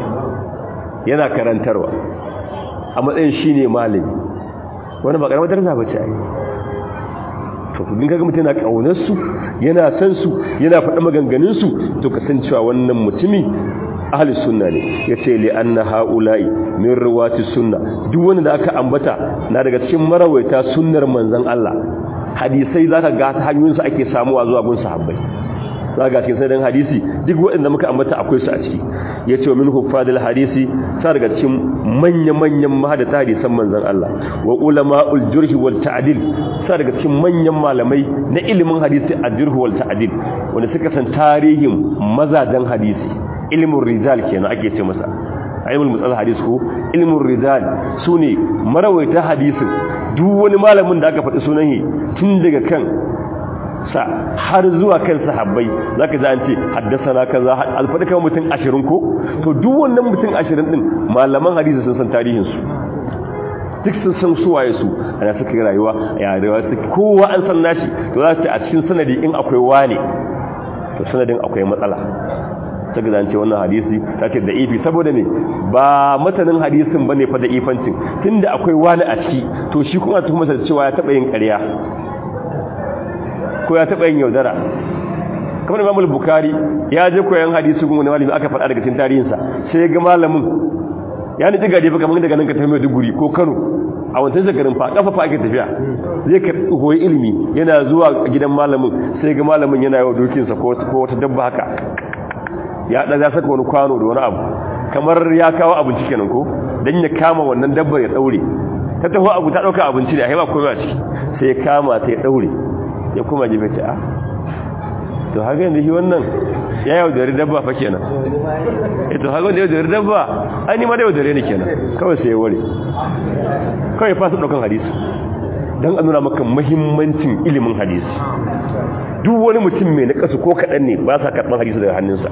yana karantarwa a matsayin shi ne malami wani ba karamar daraja ba ce a yi to kudin kaga mutum yana ƙaunarsu yana san su yana faɗa maganganunsu to kasancewa wannan mutumi ahli sunna ne ya ce li anna ha'ula'i min ruwati sunna duk wanda da aka ambata na daga cikin marawaita sunnar manzan Allah hadisai zaka ga ta hanyoyinsu ake samuwa zuwa gun sahabbai za ga cikin sanin hadisi duk waɗanda muka ambata akwai su a ciki ya ce wa min huffadil hadisi ta daga cikin manya-manyan mahadata hadisan manzan Allah wa ulama'ul jurhi wal ta'dil ta daga cikin manyan malamai na ilimin hadisi a jurhi wal ta'dil wanda suka san tarihin mazajen hadisi ilimin rijal kenan ake ce masa ilmul mutsal hadis ko ilmin rijal sune marawaita hadisin duk wani malamin da aka faɗi sunan shi tun daga kan sa har zuwa kan sahabbai zaka ji an ce haddasana kaza alfadi kan mutum 20 ko to duk wannan mutum 20 din malaman hadisi sun san tarihin su duk sun san su waye su ana suka yi rayuwa ya rayuwa su kowa an san nashi to za ta a cikin sanadi in akwai wane to sanadin akwai matsala ta ga ce wannan hadisi ta ce da ifi saboda ne ba matanin hadisin bane fa da ifancin tunda akwai wani a ciki to shi kuma tuhumar da cewa ya taba yin ƙarya ko ya taɓa yin yaudara kamar imamul bukari ya je koyan hadisi gun wani malami aka faɗa daga cikin tarihinsa sai ga malamin ya ni diga jefa kamar daga nan ka tafi Maiduguri ko Kano a wancan shekarun fa kafa fa ake tafiya zai ka koyi ilimi yana zuwa gidan malamin sai ga malamin yana yawa dokinsa ko wata dabba haka ya ɗaga saka wani kwano da wani abu kamar ya kawo abinci kenan ko dan ya kama wannan dabbar ya daure ta taho abu ta dauka abinci ne a haifa komai a ciki sai ya kama ta ya daure ya kuma jibe ta a to haka yanzu shi wannan ya yaudari dabba fa kenan e to haka wanda yaudari dabba an yi ma da yaudare ne kenan kawai sai ya ware kawai fasa ɗaukan hadisi don a nuna maka mahimmancin ilimin hadisi duk wani mutum mai na kasu ko kaɗan ne ba sa karɓar hadisi daga hannunsa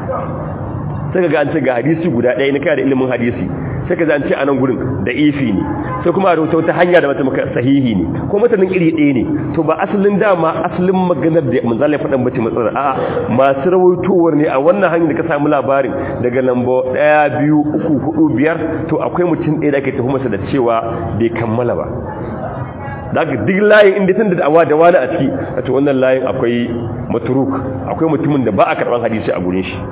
sai ga an ce ga hadisi guda ɗaya na kai da ilimin hadisi sai ka zance a nan gurin da ifi ne sai kuma a rubuta wata hanya da mata maka sahihi ne ko matanin iri ɗaya ne to ba asalin dama asalin maganar da manzala ya faɗan bace matsalar a masu rawaitowar ne a wannan hanyar da ka samu labarin daga lamba ɗaya biyu uku hudu biyar to akwai mutum ɗaya da ake tuhumarsa da cewa bai kammala ba da aka duk layin inda tun da awa da wani a ciki a to wannan layin akwai maturuk akwai mutumin da ba a karɓar hadisi a gurin shi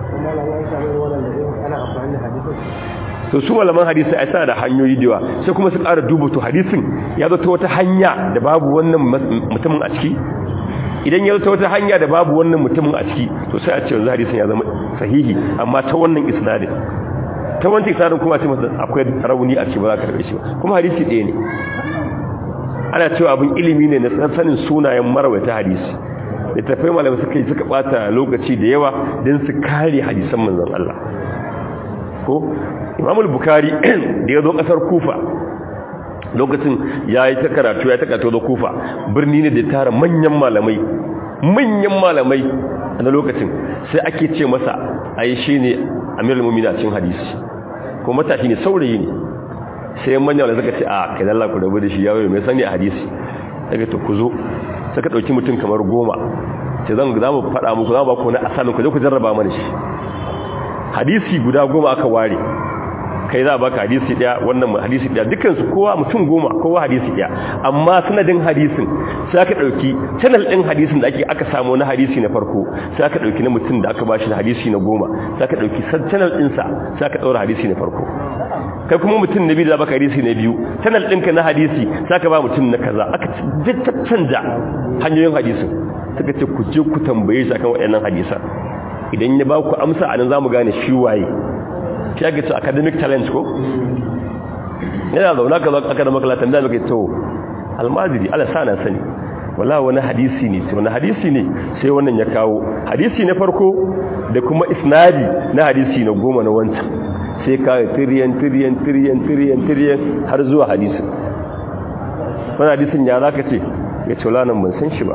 to su malaman hadisi ai sana da hanyoyi da yawa sai kuma su ƙara duba to hadisin ya zo ta wata hanya da babu wannan mutumin a ciki idan ya zo ta wata hanya da babu wannan mutumin a ciki to sai a ce yanzu hadisin ya zama sahihi amma ta wannan isnadin ta wancan tsarin kuma ce masa akwai rauni a ce ba za ka karbe shi ba kuma hadisi ɗaya ne ana cewa abin ilimi ne na sanin sunayen marwaita hadisi da tafai malamai suka yi suka bata lokaci da yawa don su kare hadisan manzon Allah ko imamul bukari da ya zo kasar kufa lokacin ya yi ta karatu ya ta karatu da kufa birni ne da tara manyan malamai manyan malamai a lokacin sai ake ce masa a yi shi ne amirul mumina cin hadisi ko matashi ne saurayi ne sai manyan wanda suka ce a kai lalla ku rabu da shi yawon mai sani a hadisi daga to ku zo suka ɗauki mutum kamar goma ce zan za mu faɗa muku za mu ba ku na asalin ku je ku jarraba mana shi hadisi guda goma aka ware kai za a baka hadisi daya wannan hadisi daya dukansu kowa mutum goma kowa hadisi daya amma sanadin hadisin sai aka dauki channel din hadisin da ake aka samu na hadisi na farko sai aka dauki na mutum da aka bashi na hadisi na goma sai aka dauki channel din sa sai aka daura hadisi na farko kai kuma mutum na biyu da baka hadisi na biyu channel ɗinka na hadisi sai aka ba mutum na kaza aka canja hanyoyin hadisin suka ce ku je ku tambaye shi akan waɗannan hadisan idan ya ba ku amsa anan zamu gane shi waye shi ake ce academic talent ko yana zauna ka zaka academic talent da muke to almajiri ala sana sani wala wani hadisi ne wani hadisi ne sai wannan ya kawo hadisi na farko da kuma isnadi na hadisi na goma na wancan sai ka tiriyan tiriyan tiriyan tiriyan tiriyan har zuwa hadisin wani hadisin ya zaka ce ya ce wala nan ban san shi ba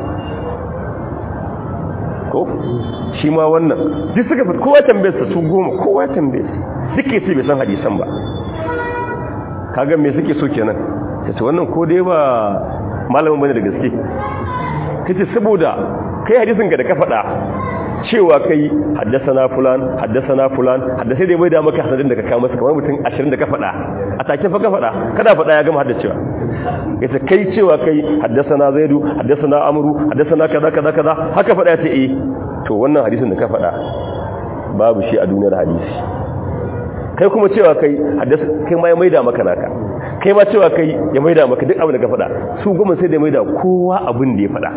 ko shi ma wannan duk suka fi kowa tambayarsa su goma kowa tambayarsa suke ce bai san hadisan ba kaga me suke so kenan ta ce wannan ko dai ba malamin bane da gaske kace saboda kai hadisin ka da ka faɗa cewa kai haddasana fulan haddasana fulan haddasa dai bai da maka hasadin da ka kawo masa kamar mutum 20 da ka faɗa a take fa ka faɗa kada faɗa ya gama haddacewa yace kai cewa kai haddasana zaidu haddasana amru haddasana kaza kaza kaza haka faɗa yace eh to wannan hadisin da ka faɗa babu shi a duniyar hadisi kai kuma cewa kai haddasa kai ma ya maida maka naka kai ma cewa kai ya maida maka duk abin da ka faɗa su goma sai da maida kowa abin da ya faɗa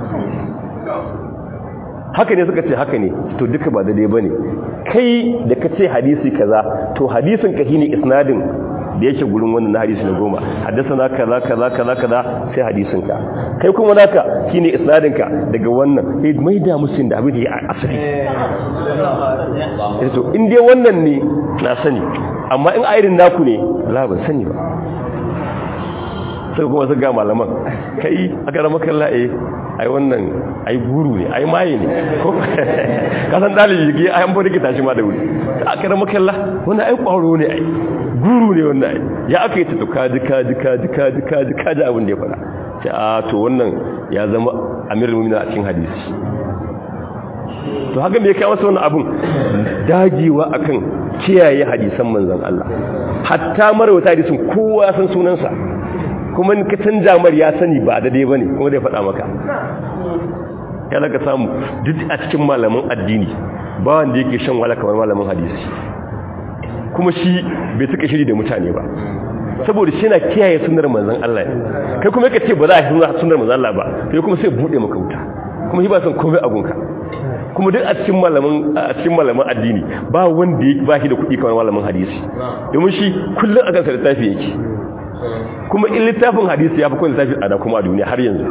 haka ne suka ce haka ne to duka ba daidai bane kai da ka ce hadisi kaza to hadisin ka shine isnadin da yake gurin wannan na hadisi na goma haddasa kaza kaza kaza kaza sai hadisin ka kai kuma naka shine isnadin ka daga wannan sai mai da musin da abin da ya asali to in dai wannan ne na sani amma in irin naku ne la ban sani ba sai kuma su ga malaman kai aka rama kalla eh ai wannan ai guru ne ai maye ne ko kasan dalibi ke ai an bude ki tashi ma da wuri aka rama kalla wannan ai kwaro ne ai guru ne wannan ai ya aka yi ta to kaji kaji kaji kaji kaji kaji abin da ya fara sai a to wannan ya zama amirul mu'minin a cikin hadisi to haka me ya kai masa wannan abun dagewa akan kiyaye hadisan manzon Allah hatta marawata hadisin kowa san sunansa kuma ka canja mar ya sani ba daidai bane kuma zai faɗa maka kada ka samu duk a cikin malaman addini ba wanda yake shan wala kamar malamin hadisi kuma shi bai suka shiri da mutane ba saboda shi na kiyaye sunnar manzon Allah kai kuma yake ce ba za a yi sunnar manzon Allah ba kai kuma sai bude maka wuta kuma shi ba san komai a gunka kuma duk a cikin malaman a cikin malaman addini ba wanda yake ba shi da kuɗi kamar malamin hadisi domin shi kullun a kansa littafi yake kuma in littafin hadisi ya fi kwan littafin tsada kuma a duniya har yanzu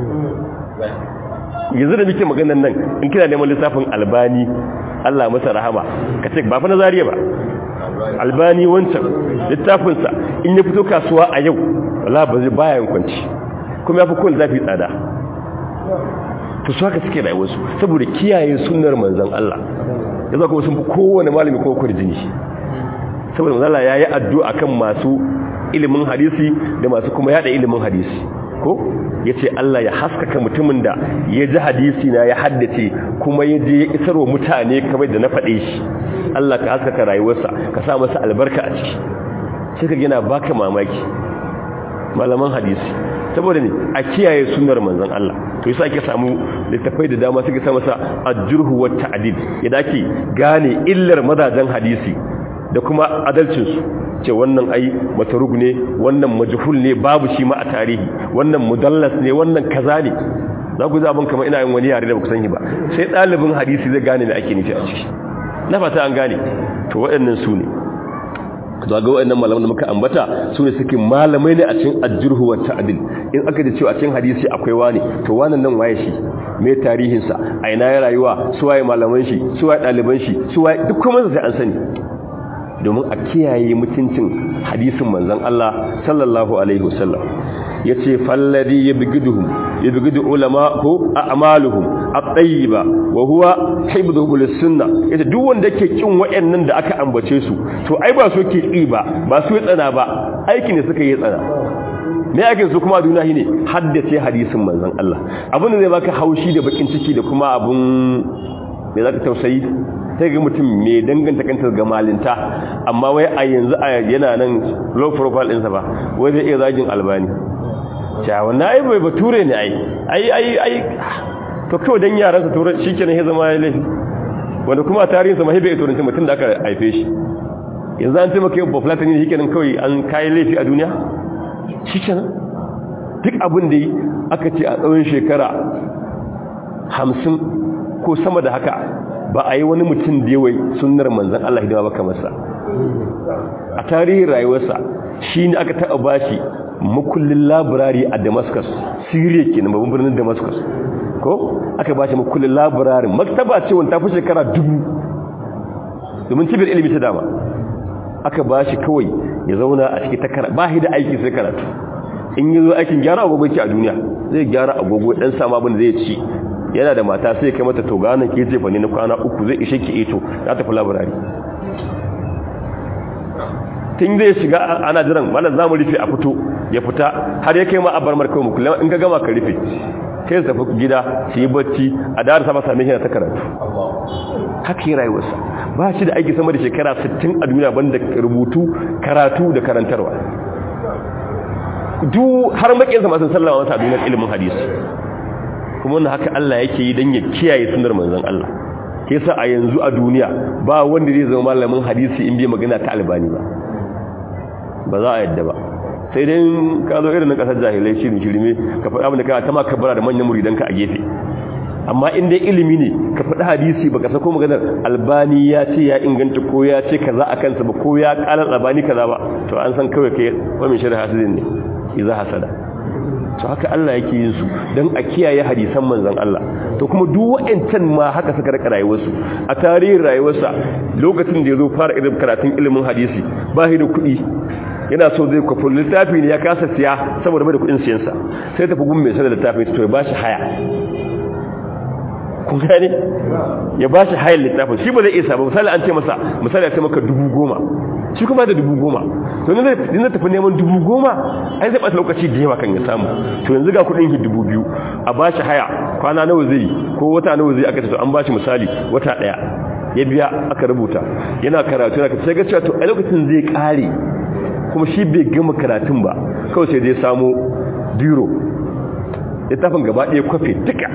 yanzu da muke maganan nan in kina neman littafin albani Allah masa rahama ka ce ba fa na zariya ba albani wancan littafinsa in ya fito kasuwa a yau wala ba zai bayan kwanci kuma ya fi kwan littafi tsada to su haka suke rayuwarsu saboda kiyaye sunnar manzan Allah ya za kuma sun fi kowane malami kuma kwarjini saboda manzan Allah ya yi addu'a kan masu ilimin hadisi da masu kuma yada ilimin hadisi ko ya ce Allah ya haskaka mutumin da ya ji hadisi na ya haddace kuma ya je ya isarwa mutane kamar da na faɗe shi Allah ka haskaka rayuwarsa ka sa masa albarka a ciki sai ka gina baka mamaki malaman hadisi saboda ne a kiyaye sunnar manzon Allah to yasa ake samu littafai da dama suka sa masa ajruhu wa ta'dil yadda ake gane illar mazajen hadisi da kuma adalcinsu ce wannan ai matarug ne wannan majhul ne babu shi ma a tarihi wannan mudallas ne wannan kaza ne za ku zaɓin kamar ina yin wani yare da ba ku sani ba sai ɗalibin hadisi zai gane me ake nufi a ciki na fata an gane to waɗannan su ne to ga wayannan malaman da muka ambata su ne suke malamai ne a cikin ajruhu wa ta'dil in aka ji cewa a cikin hadisi akwai wani to wannan nan waye shi me tarihin sa a ina ya rayuwa su waye malaman shi su waye daliban shi su waye duk kuma sai an sani domin a kiyaye mutuncin hadisin manzon Allah sallallahu alaihi wasallam yace falladhi yabghiduhum yabghidu ulama ko a'maluhum at-tayyiba wa huwa hibduhu lis-sunnah yace duk wanda yake kin wayannan da aka ambace su to ai ba su ke ki ba ba su yi tsana ba aiki ne suka yi tsana me ake su kuma duniya shine haddace hadisin manzon Allah abin da zai baka haushi da bakin ciki da kuma abun me zaka tausayi sai ga mutum mai danganta kanta ga malinta amma wai a yanzu yana nan low profile ɗinsa ba wai zai iya zagin albani cewa na ai bai bature ne ai ai ai ai to kawai dan yaran sa turan shikenan ya zama laifi wanda kuma tarihin sa mahibe turanci mutum da aka haife shi yanzu an taimaka yau bafulata ne shikenan kawai an kai laifi a duniya shikenan duk abin da yi aka ce a tsawon shekara hamsin ko sama da haka ba a yi wani mutum da yawai sunnar manzan Allah hidima baka masa a tarihin rayuwarsa shi ne aka taɓa bashi makullin labirari a damascus syria ke na babban birnin damascus ko aka bashi makullin labirari maktaba ce wanda ta fi shekara dubu domin cibiyar ilimi ta dama aka bashi kawai ya zauna a cikin takara ba shi da aiki sai karatu in yi zo aikin gyara agogo ke a duniya zai gyara agogo ɗan sama abin da zai ci yana da mata sai kai mata togana ke jefa ne na kwana uku zai ishe ki ito za ta fi labirari tun zai shiga ana jiran mana za mu rufe a fito ya fita har ya kai ma a bar markawai mu kullum in ga gama ka rufe kai su tafi gida su yi bacci a da sama same shi na ta karatu haka yi rayuwarsa ba shi da aiki sama da shekara 60 a duniya banda rubutu karatu da karantarwa duk har makinsa masu sallama masa a duniyar ilimin hadisi kuma wannan haka Allah yake yi don ya kiyaye sunar manzon Allah ke sa a yanzu a duniya ba wanda zai zama malamin hadisi in bai magana ta albani ba ba za a yadda ba sai dai ka zo irin na kasar jahilai shirin shirme ka faɗa abin da kana ta maka bara da manyan muridanka a gefe amma in dai ilimi ne ka faɗi hadisi baka sako maganar albani ya ce ya inganta ko ya ce kaza a kansa ba ko ya ƙalar albani kaza ba to an san kawai kai wani shirin hasidin ne iza hasada to haka Allah yake yin su don a kiyaye hadisan manzon Allah to kuma duk wa'ancan ma haka suka rika rayuwarsu a tarihin rayuwarsa lokacin da ya zo fara irin karatun ilimin hadisi ba shi da kuɗi yana so zai kwafi littafi ne ya kasa siya saboda mai da kuɗin siyansa sai tafi gun mai sanar littafin to ya ba shi haya kun gane ya ba shi hayar littafin shi ba zai isa ba misali an ce masa misali ya ce maka dubu goma shi kuma da dubu goma to ne zai tafi neman dubu goma ai zai ɓata lokaci da yawa kan ya samu to yanzu ga kuɗin shi dubu biyu a ba shi haya kwana nawa zai ko wata nawa zai aka ce to an ba shi misali wata ɗaya ya biya aka rubuta yana karatu yana sai ga cewa to a lokacin zai ƙare kuma shi bai gama karatun ba kawai sai dai samu biro littafin gaba ɗaya kwafe duka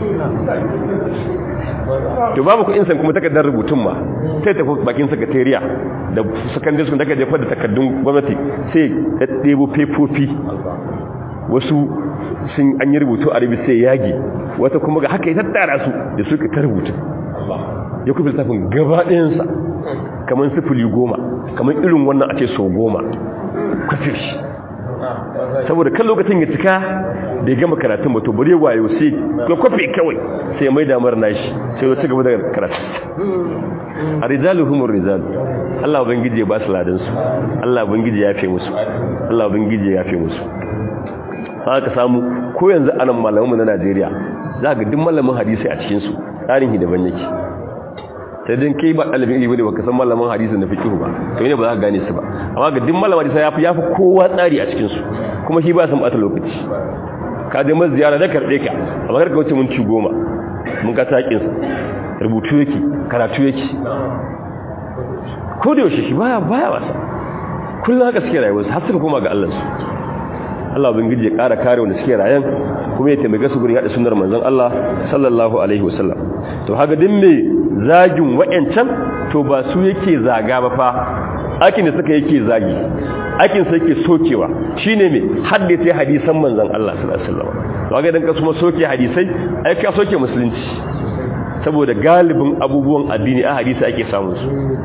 to babu kuɗin san kuma takardar rubutun ma sai tafi bakin sakatariya da sakandare sun daga jefar da takardun gwamnati sai ya ɗebo fefofi wasu sun an yi rubutu a rubi sai yage wata kuma ga haka ya tattara su da suka ta rubutu ya kuma littafin gaba ɗayansa kamar sifili goma kamar irin wannan a ce sau goma kwafir shi saboda kan lokacin ya cika da ya gama karatun bato bari wayo sai ga kwafi kawai sai mai damar nashi sai ya ci gaba da karatu a rijalu humur rijalu Allah ubangiji ya ba su ladan su Allah ubangiji ya yafe musu Allah ubangiji ya yafe musu haka samu ko yanzu anan malamanmu na Najeriya za ga duk malamin hadisi a cikin su tsarin hidaban yake sai dan kai ba dalibin ilimi ne baka san malaman hadisi na fiqh ba to ne ba za ka gane su ba amma ga duk malaman hadisi yafi yafi kowa tsari a cikin su kuma shi ba san bata lokaci ka je masa ziyara da karbe ka amma kar ka wuce mun ci goma mun ga takin sa rubutu yake karatu yake ko da yaushe shi baya baya wasa kullum haka suke rayuwa har suka koma ga Allah su Allah ubangiji ya ƙara kare wanda suke rayan kuma ya taimake su gurin yada sunnar manzon Allah sallallahu alaihi wasallam to haka din me zagin wayancan to ba su yake zaga ba fa akin da suka yake zagi akin sa yake sokewa shine me haddace hadisan manzon Allah sallallahu alaihi wasallam to haka dan ka kuma soke hadisai ai ka soke musulunci saboda galibin abubuwan addini a hadisi ake samun su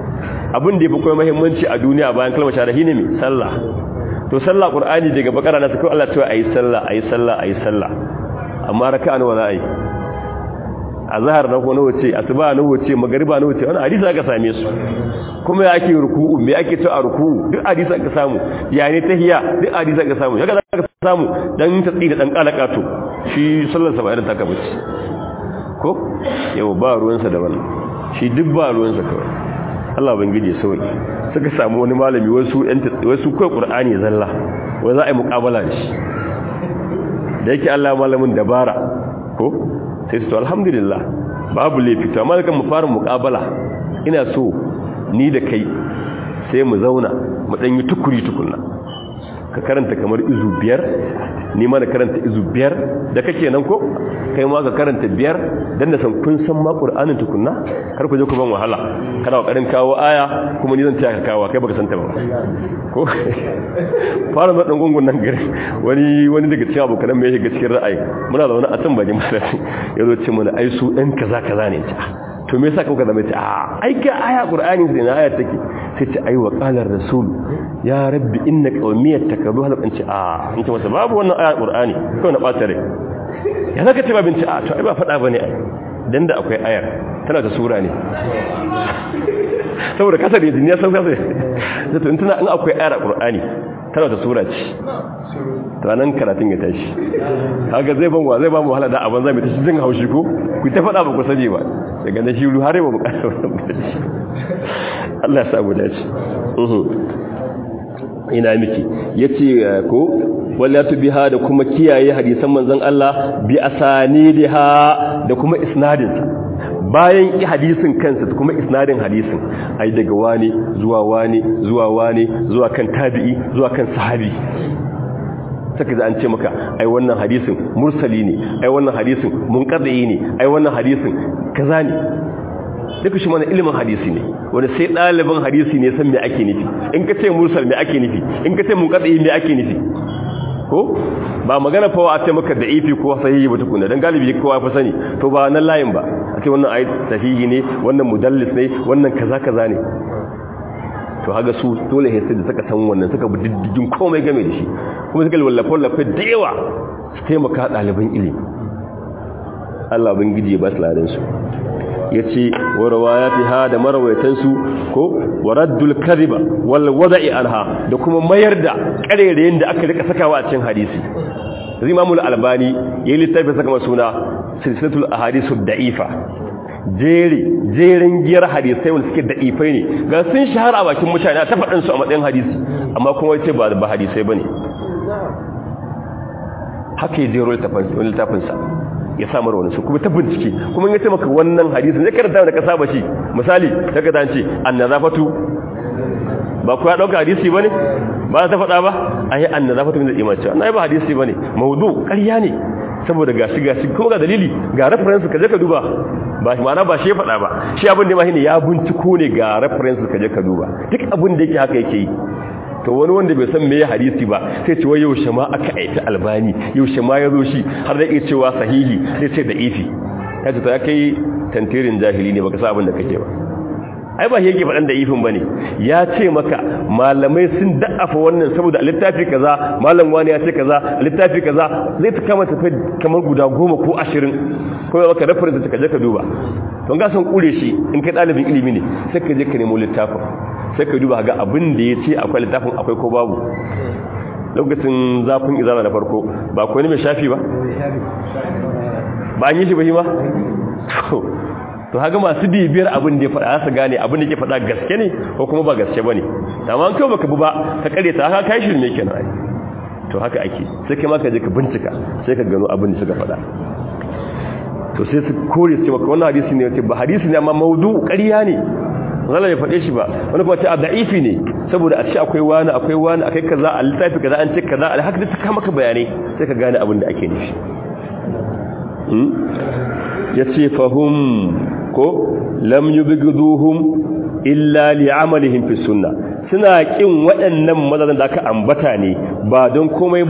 abin da yafi kuma muhimmanci a duniya bayan kalmar shahada shine me sallah to sallah qur'ani daga bakara na sai Allah cewa ayi sallah ayi sallah ayi sallah amma raka'a nawa za a yi azhar na ko nawa ce asuba nawa ce magriba nawa ce wannan hadisi aka same su kuma ya ake ruku'u me ake cewa a ruku'u duk hadisi aka samu ya ne tahiyya duk hadisi aka samu yaga aka samu dan tatsi da dan kalaka to shi sallar sa ba irin taka bace ko yau ba ruwan sa da wannan shi duk ba ruwan sa kawai Allah bangije sauki suka samu wani malami wasu ɗan wasu kai qur'ani zalla wai za a yi muqabala da shi da yake Allah malamin dabara ko sai su to alhamdulillah babu laifi to amma kan mu fara muqabala ina so ni da kai sai mu zauna mu dan yi tukuri tukunna ka karanta kamar izu biyar ni ma da karanta izu biyar da kake nan ko kai ma ka karanta biyar dan da san kun san ma qur'anin tukunna kar ku je ku ban wahala kana kokarin kawo aya kuma ni zan taya ka kawo kai baka san ta ba ko fara da dan gungun nan gari wani wani daga cikin abokan mai shiga cikin ra'ayi muna zaune a can bakin masallaci yazo ce mana ai su dan kaza kaza ne ta to me yasa kuka zama ce a ai ga aya qur'ani sai na aya take sai ce ai wa qala rasul ya rabbi inna qawmiyat takadu hal an ce a in ce masa babu wannan aya qur'ani kawai na bata rai ya zaka ce babin ce a to ai ba fada bane ai dan da akwai ayar tana da sura ne saboda kasar da duniya san kasar da to in tana in akwai ayar qur'ani tana da sura ce to nan karatun ya tashi kaga zai ban wa zai ba mu wahala da abin zamu tashi jin haushi ko ku ta fada ba ku sani ba daga na shiru har ba mu kasa Allah ya sa mu dace ina miki yace ko wallatu biha da kuma kiyaye hadisan manzon Allah bi asanidiha da kuma isnadinsa bayan hadisin kansa da kuma isnadin hadisin ai daga wani zuwa wani zuwa wani zuwa kan tabi'i zuwa kan sahabi saka da an ce maka ai wannan hadisin mursali ne ai wannan hadisin munqadi ne ai wannan hadisin kaza ne duka shi mana ilimin hadisi ne wanda sai ɗalibin hadisi ne san me ake nufi in ka ce mursal me ake nufi in ka ce munqadi me ake nufi ko ba magana fa a ce maka da'ifi ko sahihi ba tukuna dan galibi kowa fa sani to ba nan layin ba a ce wannan ayat sahihi ne wannan mudallis ne wannan kaza kaza ne to haga su dole sai da suka san wannan suka bi diddigin komai game da shi kuma suka wallafa wallafa da yawa su taimaka ɗaliban ilimi Allah bin gidi ya ba su ladan su yace wa rawayatiha da marawaitansu ko waraddul kadhiba wal wada'i anha da kuma mayar da karerayen da aka rika sakawa a cikin hadisi Imam al-Albani yayin littafin saka masuna silsilatul ahadithud da'ifa jeri jerin giyar hadisai wanda suke da'ifai ne ga sun shahara a bakin mutane ta faɗin su a matsayin hadisi amma kuma yace ba ba hadisai bane haka ya jero littafin sa ya samar wani su kuma ta bincike kuma ya ce maka wannan hadisin ya karanta da ka saba shi misali ta ka zance annazafatu ba ku ya dauka hadisi bane ba ta faɗa ba ai annazafatu min al-iman ce annai ba hadisi bane mawdu ƙarya ne saboda gashi gashi kuma ga dalili ga reference ka je ka duba ba shi ma'ana ba shi ya faɗa ba shi abin da ma ne ya binciko ne ga reference ka je ka duba duk abin da yake haka yake yi to wani wanda bai san meye hadisi ba sai ce wai yaushe ma aka aita albani yaushe ma ya zo shi har da yake cewa sahihi sai ce da ifi ya ce to ya kai tantirin jahili ne baka sa abin da kake ba ai ba yake faɗan da ifin bane ya ce maka malamai sun da'afa wannan saboda littafi kaza malam wani ya ce kaza littafi kaza zai ta kama tafi kamar guda goma ko ashirin kuma maka reference ka je ka duba don ga san kure shi in kai ɗalibin ilimi ne sai ka je ka nemo littafin sai ka duba ga abin da ya ce akwai littafin akwai ko babu lokacin zafin izala na farko ba ko ne mai shafi ba ba an yi shi ba shi ba to haka masu bibiyar abin da ya faɗa su gane abin da ke faɗa gaske ne ko kuma ba gaske ba ne amma an kai baka bu ba ka kare ta haka kai shirin ne kenan ai to haka ake sai kai ma ka je ka bincika sai ka gano abin da suka faɗa to sai su kore su maka wannan hadisi ne wace ba hadisi ne amma maudu ƙarya ne zalla ya faɗe shi ba wani kuma ce a da'ifi ne saboda a ce akwai wani akwai wani akai kaza a littafi kaza an ce kaza a haka ta kama ka bayanai sai ka gane abin da ake nufi ya ce fahim ko lam yubghiduhum illa li'amalihim fi sunna suna kin waɗannan mazan da aka ambata ne ba don komai ba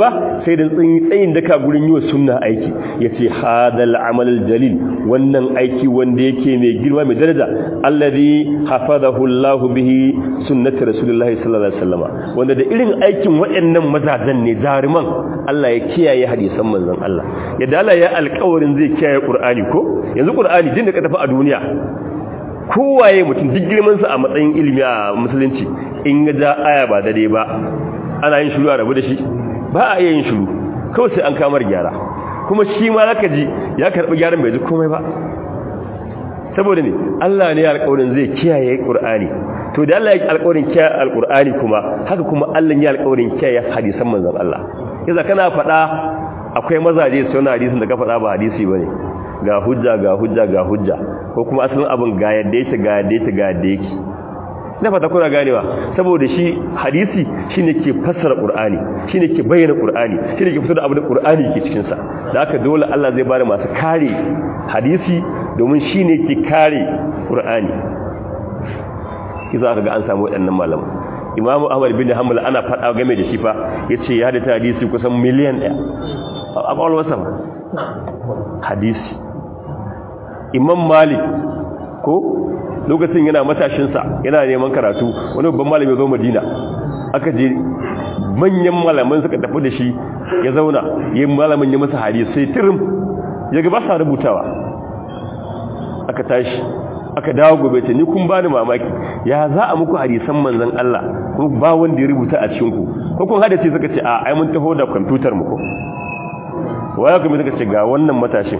sai da tsayin daka gurin yi wa sunna aiki ya ce hadal amal jalil wannan aiki wanda yake mai girma mai daraja alladhi hafazahu Allah bihi sunnati rasulullahi sallallahu alaihi wasallam wanda da irin aikin waɗannan mazajen ne jaruman Allah ya kiyaye hadisan manzon Allah yadda Allah ya alƙawarin zai kiyaye Qur'ani ko yanzu Qur'ani din da ka tafi a duniya kowaye mutum duk girman sa a matsayin ilimi a musulunci in ga ja aya ba dade ba ana yin shiru a rabu da shi ba a yin shiru kawai sai an kamar gyara kuma shi ma zaka ji ya karbi gyaran bai ji komai ba saboda ne Allah ne alƙawarin zai kiyaye Qur'ani to da Allah ya alƙawarin kiyaye Al-Qur'ani kuma haka kuma Allah ya alƙawarin kiyaye hadisan manzon Allah yasa kana faɗa akwai mazaje su na hadisin da ka faɗa ba hadisi bane ga hujja ga hujja ga hujja ko kuma asalin abin ga yadda yake ga yadda yake ga yadda yake na fata kuna ganewa saboda shi hadisi shine ke fassara qur'ani shine ke bayyana qur'ani shine ke fito da abin da qur'ani ke cikin sa da haka dole Allah zai bada masu kare hadisi domin shine ke kare qur'ani kiza ka ga an samu waɗannan malaman Imam Ahmad bin Hanbal ana fada game da shi fa yace ya da hadisi kusan miliyan 1 a kwalwarsa hadisi Imam Malik ko lokacin yana matashinsa yana neman karatu wani babban malami zo madina aka je manyan malaman suka tafi da shi ya zauna yin malamin ya masa hadisi sai tirim ya ga ba sa rubutawa aka tashi aka dawo gobe ce ni kun bani mamaki ya za a muku hadisan manzon Allah kuma ba wanda ya rubuta a cikin ku ko kun hada ce suka ce a ai mun taho da computer mu ko waya kuma suka ce ga wannan matashin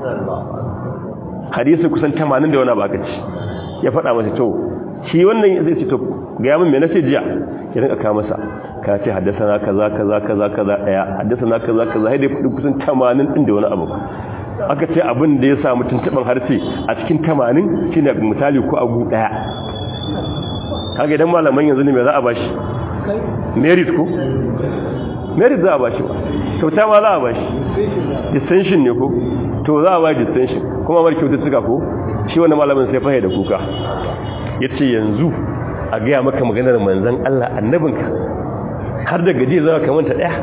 hadisi kusan 80 da wani baka ci ya faɗa masa to shi wannan zai ce to ga yamin me nace jiya ya rinka ka masa ka ce haddasa kaza kaza kaza kaza daya haddasa kaza kaza sai dai kusan 80 din da wani abu aka ce abin da ya samu tuntuban harshe a cikin 80 shine misali ko abu daya kaga idan malaman yanzu ne me za a bashi merit ko merit za a bashi ba kyauta ma za a bashi distinction ne ko to za a ba distinction kuma mar kyaututtuka ko shi wani malamin sai fahe da kuka ya ce yanzu a gaya maka maganar manzan Allah annabinka har da gaji zama kamanta ɗaya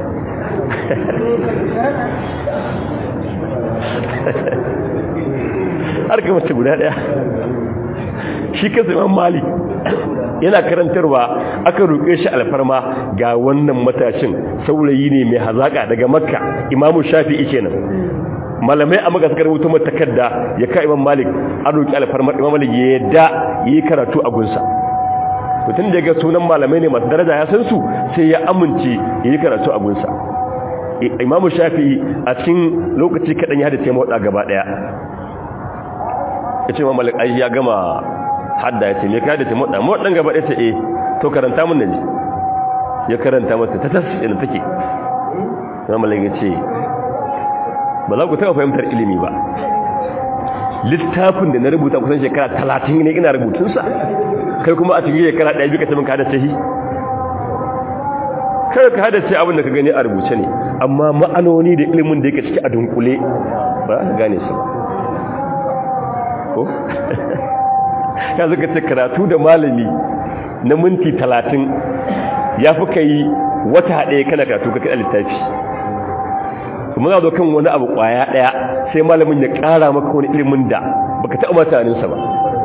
har kamanta guda ɗaya shi kansa imam mali yana karantarwa aka roƙe shi alfarma ga wannan matashin saurayi ne mai hazaƙa daga makka imamu shafi'i kenan malamai a maka suka rubuta mata takarda ya ka imam malik an roƙi alfarmar imam malik ya yadda yi karatu a gunsa mutum da ga sunan malamai ne masu daraja ya san su sai ya amince ya yi karatu a gunsa imamu shafi a cikin lokaci kaɗan ya hada ce mawaɗa gaba ɗaya ya ce imam malik ai ya gama hadda ya ce me ka hada ce mawaɗa mawaɗan gaba ɗaya ce eh to karanta mun naji ya karanta masa ta tas ina take imam malik ya ce ba za ku taɓa fahimtar ilimi ba littafin da na rubuta kusan shekara talatin ne ina rubutunsa kai kuma a cikin shekara ɗaya bika tamin ka hada shi kai ka hada ce abin da ka gani a rubuce ne amma ma'anoni da ilimin da yake ciki a dunkule ba za ka gane su ko ya zaka ce karatu da malami na minti talatin ya fi ka yi wata ɗaya kana karatu ka kaɗa littafi muna zo kan wani abu kwaya daya sai malamin ya kara maka wani ilimin da baka taɓa mutaninsa ba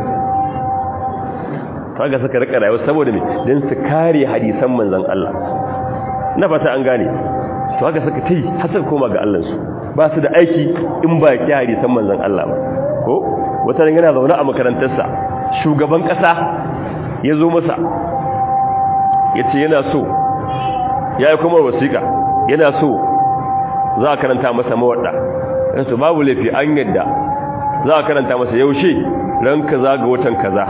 kaga suka rika rayuwa saboda me dan su kare hadisan manzon Allah na fata an gane to haka suka tai har suka koma ga Allah su ba su da aiki in ba ki hadisan manzon Allah ba ko wata ran yana zaune a makarantarsa shugaban kasa ya zo masa yace yana so ya yi kuma wasiƙa yana so za a karanta masa mawaɗa yansu babu laifi an yadda za a karanta masa yaushe ran kaza ga watan kaza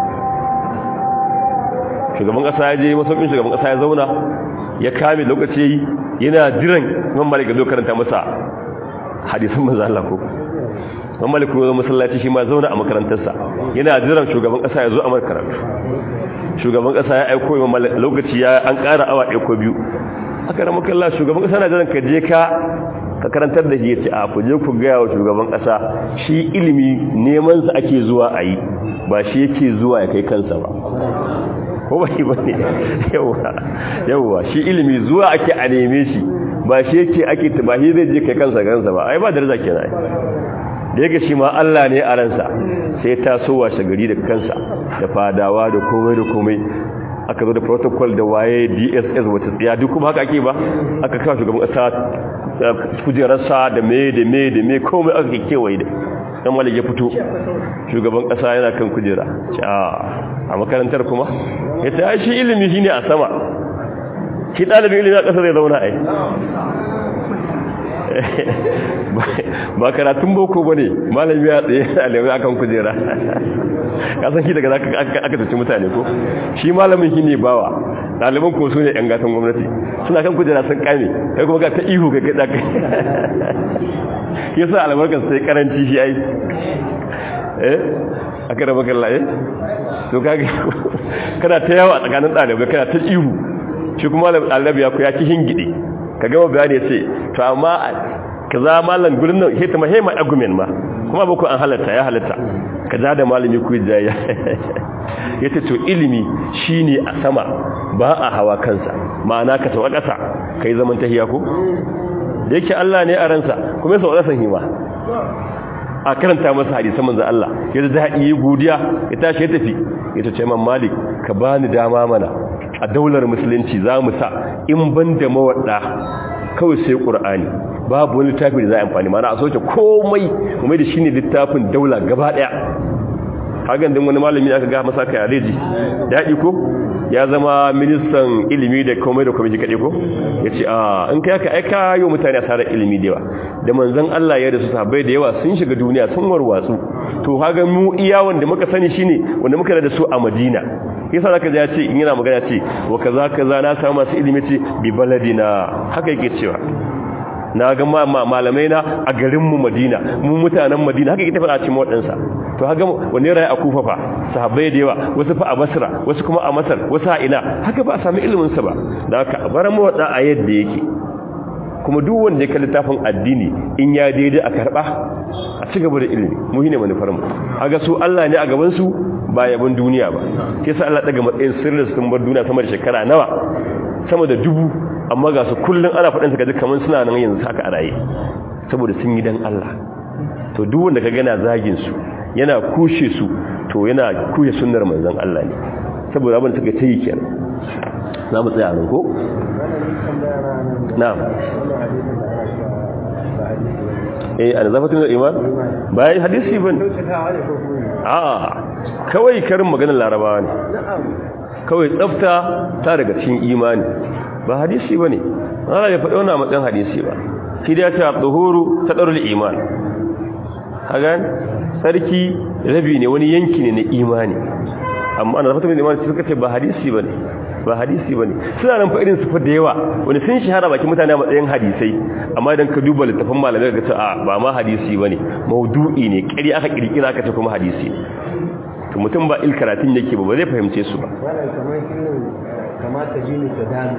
shugaban ƙasa ya je masaukin shugaban ƙasa ya zauna ya kame lokaci yi yana jiran imam malik zo karanta masa hadisan manzo Allah ko imam malik ko masallaci shi ma zauna a makarantarsa yana jiran shugaban ƙasa ya zo a karatu shugaban ƙasa ya aiko imam malik lokaci ya an ƙara awa ɗaya ko biyu aka rama kalla shugaban kasa na jiran ka je ka ka karantar da shi ya ce a ku je ku gaya wa shugaban kasa shi ilimi neman sa ake zuwa a yi ba shi yake zuwa ya kai kansa ba ko ba ba ne yawwa yawwa shi ilimi zuwa ake a neme shi ba shi yake ake ba shi zai je kai kansa gansa ba ai ba daraja kenan da yake shi ma Allah ne a ransa sai ta so washe gari da kansa da fadawa da komai da komai aka zo da protocol da waye DSS wata tsaya duk kuma haka ake ba aka kawo shugaban kasa kujerarsa da me da me da me komai aka kewaye da dan malik ya fito shugaban kasa yana kan kujera a makarantar kuma ya ta shi ilimi shine a sama shi dalibin ilimi a kasa zai zauna ai ba karatun boko ba ne malami ya tsaye alamai akan kujera kasan shi daga aka tafi mutane ko shi malamin shi ne bawa ɗaliban ko su ne ‘yan gatan gwamnati suna kan kujera sun kame kai kuma ga ta ihu ga gaɗa kai ya sa albarkar sai karanci shi ai eh aka raba kalla eh to kage kana ta yawa tsakanin ɗalibai kana ta ihu shi kuma ɗalibai ya ku ya ki hingide ka gama bayani ya ce to amma ka za malam gurin nan hita mahimman argument ma kuma ba ku an halatta ya halatta ka za da malami ku jaya ya ce to ilimi shine a sama ba a hawa kansa ma'ana ka tawa ƙasa ka yi zaman tahiya ko da yake Allah ne a ransa kuma ya sauwa ƙasan hima a karanta masa hadisan manzo Allah ya da daɗi ya godiya ya tashi ya tafi ya ce man malik ka bani dama mana a daular musulunci za mu sa in ban da mawaɗa kawai sai ƙur'ani babu wani littafi da za a amfani mana a soke komai kuma da shi ne littafin daula gaba ɗaya hagan din wani malami aka ga masa kai aleji daɗi ko ya zama ministan ilimi da komai da komai kaɗai ko ya ce a in kai aka aika yau mutane a tara ilimi da yawa da manzan Allah ya da su sahabbai da yawa sun shiga duniya sun warwatsu to haga mu iya wanda muka sani shine wanda muka da su a Madina yasa zaka ji ya ce in yana magana ce wa kaza kaza na samu masu ilimi ce bi baladina haka yake cewa na ga malamai na a garinmu madina mu mutanen madina haka ita fara cikin waɗansa to haka wani rayu a kufa fa sahabbai da yawa wasu fa a basra wasu kuma a masar wasu a ina haka ba a sami iliminsa ba da haka bar mu wada a yadda yake kuma duk wanda ya kalli tafin addini in ya daidai a karba a ci gaba da ilimi mu shine manufar mu aga su Allah ne a gaban su ba yabon duniya ba sai sa Allah daga matsayin sirrin sun bar duniya sama da shekara nawa sama da dubu amma ga su kullun ana faɗin su gaji kamar suna nan yanzu haka a raye saboda sun yi dan Allah to duk wanda ka gana zagin su yana kushe su to yana kushe sunnar manzon Allah ne saboda abin da suka tayi kenan za mu tsaya nan ko na'am eh an zafatun da iman bai hadisi ban a kawai karin maganar larabawa ne kawai tsafta ta daga cikin imani ba hadisi ba ne ana ya faɗi wani matsayin hadisi ba shi da ya ce a tsohoro ta ɗarul iman hagan sarki rabi ne wani yanki ne na imani amma ana zafata mai imani suka ce ba hadisi ba ne ba hadisi ba ne suna nan fa irin su fa da yawa wani sun shahara bakin mutane a matsayin hadisai amma idan ka duba littafin malamai ga a ba ma hadisi ba ne maudu'i ne ƙari aka ƙirƙira aka ce kuma hadisi to mutum ba il karatun yake ba ba zai fahimce su ba kamata jini ta dami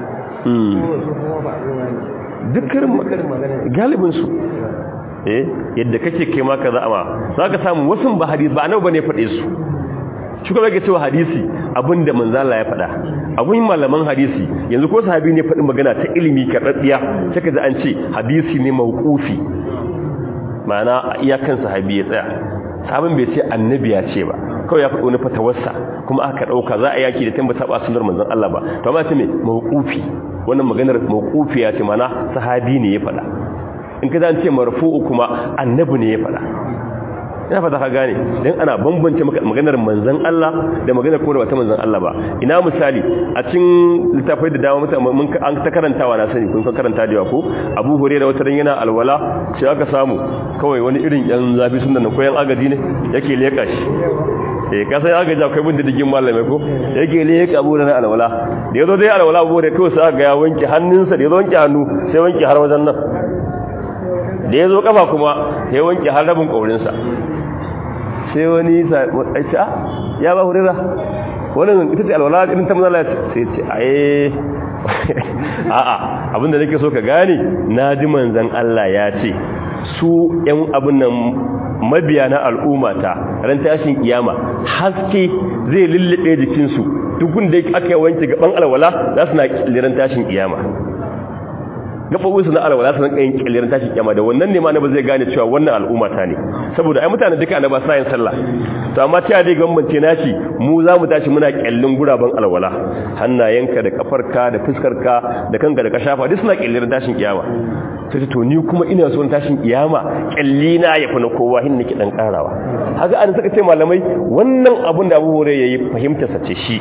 dukkan galibinsu eh yadda kake kai ma ka za'ama za ka samu wasu ba hadisi ba annabi bane faɗe su shi kuma yake cewa hadisi abinda manzala ya faɗa abun malaman hadisi yanzu ko sahabi ne faɗin magana ta ilimi karɗaɗɗiya sai ka ji an ce hadisi ne mawqufi ma'ana iyakan sahabi ya tsaya sabon bai ce annabi ya ce ba kawai ya faɗo wani fatawarsa kuma aka ɗauka za a yaki da tambata ba sunar manzon Allah ba to amma ce me mawqufi wannan maganar mawqufi ya ce mana sahabi ne ya faɗa in ka zance marfu'u kuma annabi ne ya faɗa ina fata ka gane dan ana bambance maganar manzon Allah da maganar kuma da wata manzon Allah ba ina misali a cikin littafai da dama mutane mun an ta karantawa na sani kun karanta da yawa ko Abu Hurairah wata ran yana alwala sai aka samu kawai wani irin yan zafi sunan nan ko yan agadi ne yake leka shi eh ka sai aka ja kai bin didigin malamai ko yake leka Abu Hurairah alwala da yazo dai alwala Abu Hurairah kawai sai ga ya wanke hannunsa da yazo wanke hannu sai wanke har wajen nan da yazo kafa kuma sai wanke har rabin kaurinsa sai wani aisha ya ba hurira wannan ita ce alwala irin ta manzala sai ce aye a'a abinda nake so ka gane naji manzon Allah ya ce su ƴan abin nan mabiya na al'ummata ran tashin kiyama haske zai lullube jikinsu duk gunda aka yi wanke gaban alwala za su na liran tashin kiyama gabobin su na alwala su rinka yin kyallir tashi kiyama da wannan ne ma na ba zai gane cewa wannan al'umma ta ne saboda ai mutane duka annaba sa yin sallah to amma ta dai gambance nashi mu za mu tashi muna kyallin guraben alwala hannayenka da kafarka da fuskarka da kanka da kashafa duk suna kyallir tashin kiyama sai to ni kuma ina so tashin kiyama kyalli na yafi na kowa hin nake dan karawa haka an suka ce malamai wannan abun da Abu Hurairah yayi fahimta sace shi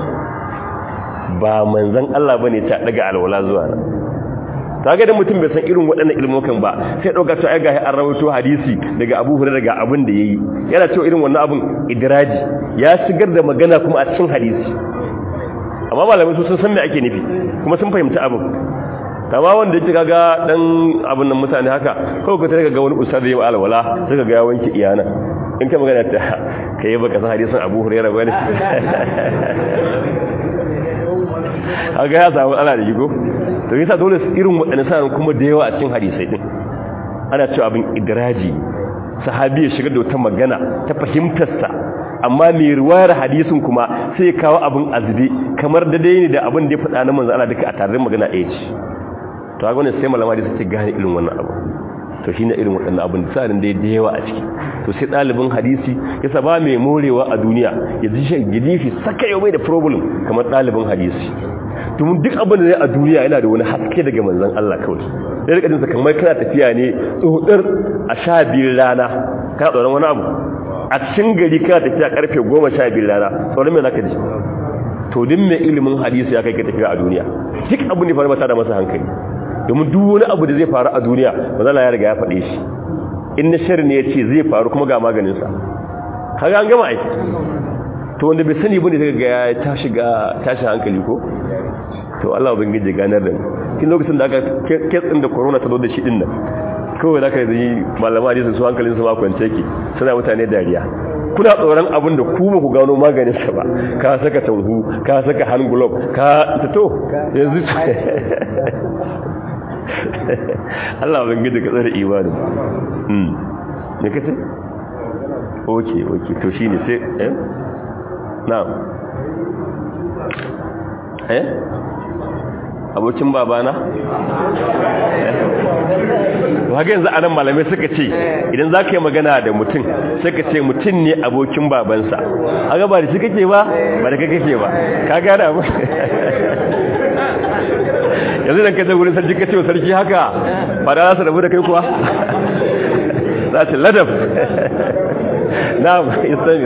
ba manzon Allah bane ta daga alwala zuwa nan kaga da mutum bai san irin waɗannan ilmokan ba sai dauka to ai ga an rawaito hadisi daga Abu Hurairah daga abin da yayi yana cewa irin wannan abun idraji ya shigar da magana kuma a cikin hadisi amma malamai su sun san me ake nufi kuma sun fahimci abin kama wanda yake kaga dan abin nan mutane haka kawai ka tare ga wani ustad yayi alwala sai ga ya wanke iyana in ka magana ta kai baka san hadisin Abu Hurairah bane aga ya samu ala da gigo to yasa dole irin wadannan sanan kuma da yawa a cikin hadisai din ana cewa abin idraji sahabi ya shiga da wata magana ta fahimtarsa amma mai riwayar hadisin kuma sai ya kawo abin azbi kamar da dai ne da abin da ya faɗa na manzo Allah duka a tare magana ɗaya ce to ga wannan sai malama da suke gane irin wannan abu to shine irin waɗannan abin da sanin dai da yawa a ciki to sai ɗalibin hadisi yasa ba mai morewa a duniya ya ji shi gidifi saka yau mai da problem kamar ɗalibin hadisi domin duk abin da zai a duniya yana da wani haske daga manzon Allah kawai sai rika jinsa kamar kana tafiya ne tsohudar a sha biyu rana kana tsoron wani abu a cikin gari kana tafiya karfe goma sha biyu rana tsoron mai zaka ji to din mai ilimin hadisi ya kai ka tafiya a duniya duk abin da faru mata da masa hankali domin duk wani abu da zai faru a duniya mazala ya riga ya faɗe shi in na shirin ne ya ce zai faru kuma ga maganinsa kaga an gama aiki to wanda bai sani bane daga ya tashi ga tashi hankali ko to Allah ubangiji ganar da mu kin lokacin da aka kitsin da corona ta zo da shi din nan kawai da aka yi malama hadisin su hankalin su ma kwance ki suna mutane dariya kuna tsoron abin da ku ba ku gano maganin sa ba ka saka tanhu ka saka hand glove ka to yanzu Allah ban gida ka tsare imanin mm me kace okay okay to shine sai eh na'am eh abokin babana haka yanzu anan malamai suka ce idan za ka yi magana da mutum suka ce mutum ne abokin babansa haka ba da shi kake ba ba da kake ba ka gada ba yanzu da ka ce wurin sarki ka ce wa sarki haka ba da za su rabu da kai kuwa za su ladab na isami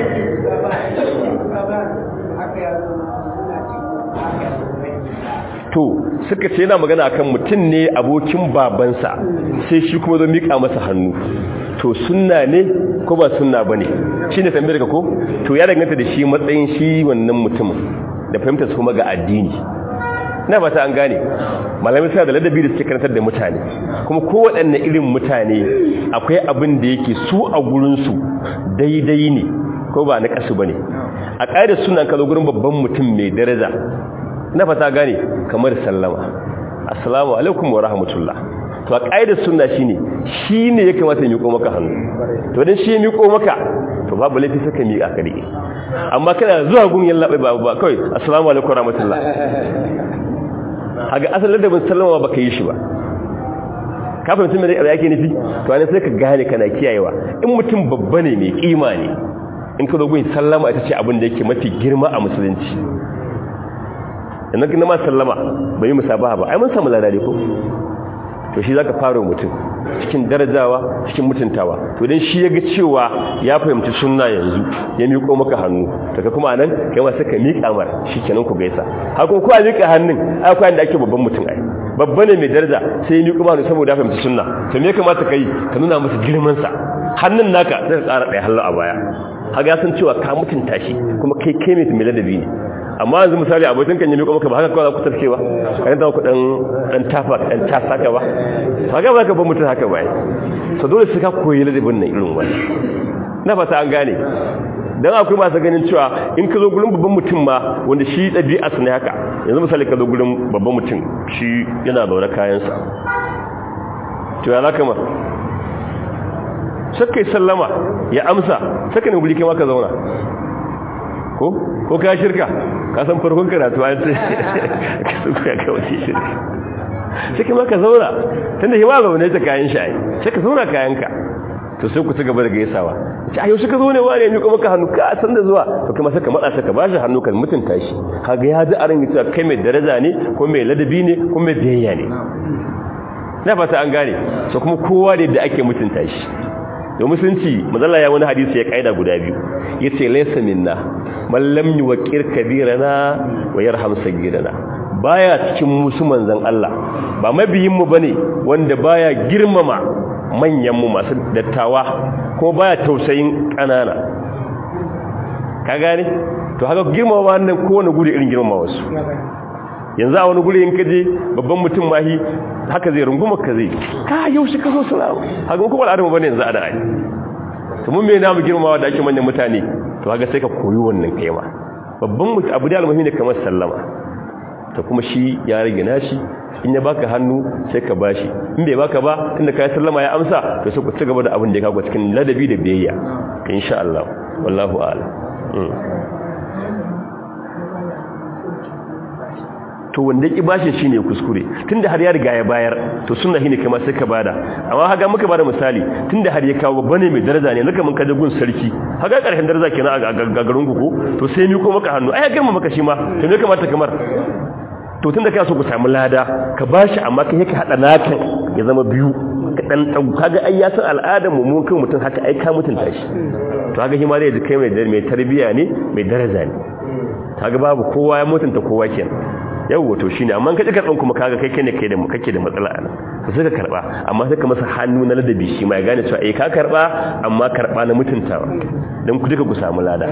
to suka ce yana magana akan mutum ne abokin babansa sai shi kuma zo mika masa hannu to sunna ne ko ba sunna bane shine tambayar ka ko to ya danganta da shi matsayin shi wannan mutumin da fahimtar su kuma ga addini ina ba ta an gane malamai suna da ladabi da suke karantar da mutane kuma kowaɗanne irin mutane akwai abin da yake su a gurinsu daidai ne ko ba na kasu ba ne a ƙa'idar suna kazo gurin babban mutum mai daraja na fata gane kamar sallama assalamu alaikum wa rahmatullah to a ƙa'idar sunna shine shine ya kamata ya miƙo maka hannu to dan shi ya miƙo maka to babu laifi saka miƙa ka rike amma kana zuwa gun yalla bai babu ba kai assalamu alaikum wa rahmatullah haga asalin da bin sallama baka yi shi ba ka fahimci me da yake nufi to ne sai ka gane kana kiyayewa in mutum babba ne mai kima ne in ka zo gun sallama ita ce abin da yake mafi girma a musulunci idan kina ma sallama bai musabaha ba ai mun samu ladade ko to shi zaka fara mutum cikin darajawa cikin mutuntawa to dan shi yaga cewa ya fahimci sunna yanzu ya miƙo maka hannu daga kuma anan kai ma saka miƙa mar shikenan ku gaisa haka ko a miƙa hannun ai akwai inda ake babban mutum ai babba ne mai daraja sai ya miƙo hannu saboda ya fahimci sunna to me ya kamata kai ka nuna masa girman sa hannun naka sai ka ƙara ɗaya hallo a baya haka san cewa ka mutunta shi kuma kai kai mai ladabi ne amma yanzu misali abokin kan yi miƙo maka ba haka kawai za ku tafke ba kan ta ku dan dan tafa dan tasa ka ba haka ba ka ba mutum haka ba so dole sai ka koyi ladabin nan irin wani na fata an gane dan akwai masu ganin cewa in ka zo gurin babban mutum ma wanda shi ɗabi'a su ne haka yanzu misali ka zo gurin babban mutum shi yana zaune kayansa to ya zaka ma sakai sallama ya amsa saka ne guri kai ma ka zauna ko ko ka shirka ka san farkon karatu an ce ka suka ka wace shirka sai kuma ka zauna tunda shi ma zaune ta kayan shayi sai ka zauna kayanka to sai ku ci gaba da gaisawa ce a yau suka zo ne wane ne kuma ka hannu ka san da zuwa to kuma sai ka matsa sai ka bashi hannu kan mutunta shi kaga ya ji aran cewa kai mai daraja ne ko mai ladabi ne ko mai biyayya ne na fata an gane so kuma kowa da yadda ake mutunta shi da musulunci mazalla ya wani hadisi ya kaida guda biyu yace laysa minna man lam yuqir kabirana wa yarham sagirana baya cikin musu manzon Allah ba mabiyin mu bane wanda baya girmama manyan mu masu dattawa ko baya tausayin kanana ka gane to haka girmama wannan kowane guri irin girmama wasu yanzu a wani guri in kaje babban mutum mahi haka zai runguma ka zai ka yaushe ka zo salamu haka kuma al'adama bane yanzu a da ai to mun me na mu girmamawa da ake manyan mutane to haka sai ka koyi wannan kaima babban mutum abu da almuhimmi ne kamar sallama to kuma shi ya rage nashi in ya baka hannu sai ka bashi in bai baka ba tunda kai sallama ya amsa to sai ku ci gaba da abin da ya kawo cikin ladabi da biyayya insha Allah wallahu a'lam to wanda ki bashin shine kuskure tunda har ya riga ya bayar to sunna shine kuma sai ka bada amma haga muka bada misali tunda har ya kawo bane mai daraja ne naka mun kaje gun sarki haga karshen daraja kenan a garin ku ko to sai mi ko maka hannu ai ga maka shi ma to me kamata kamar to tunda kai so ku samu lada ka bashi amma kai ka hada nakan ya zama biyu ka dan dau kaga ai ya san al'adar mu mun kai mutun haka ai ka mutunta shi to kaga shi ma zai ji kai mai mai tarbiya ne mai daraja ne kaga babu kowa ya mutunta kowa kenan yawwa to shine amma kaje karban kuma kaga kai kai ne kai da kake da matsala anan to sai ka karba amma sai ka masa hannu na ladabi shi ma ya gane cewa eh ka karba amma karba na mutuntawa dan ku duka ku samu lada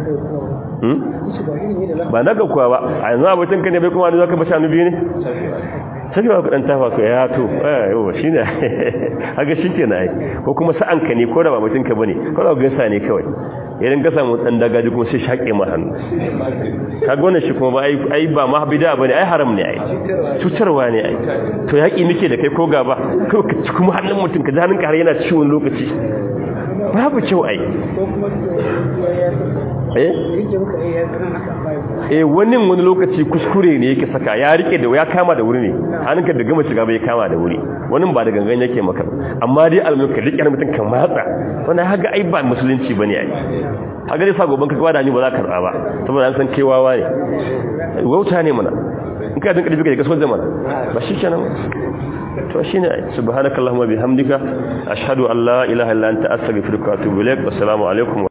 ba na ga kuwa ba a yanzu abokin ka ne bai kuma zaka ba shanu biyu ne sai ba ku dan tafa ku ya to eh yawwa shine haka shikenan ai ko kuma sa'an ka ne ko da ba mutun ka bane ko da gaisa ne kawai idan ka samu dan dagaji kuma sai shaƙe ma hannu kaga wannan shi kuma ba ai ai ba ma bid'a bane ai haram ne ai cutarwa ne ai to yaki nake da kai ko gaba ko ka ci kuma hannun mutum ka ji hannun ka har yana ciwon lokaci babu kyau ai eh eh wani wani lokaci kuskure ne yake saka ya rike da ya kama da wuri ne hannunka da gama shiga bai kama da wuri wani ba da gangan yake maka amma dai almin ka rike mutum kan matsa wannan haga ai ba musulunci bane ai haga dai sa goban ka kwa da ni ba za ka karba ba saboda an san kewawa ne wauta ne mana in ka dinka dinka kaso zaman ba shi kenan to shine subhanakallahumma bihamdika ashhadu an la ilaha illa anta astaghfiruka wa atubu ilaik wassalamu alaikum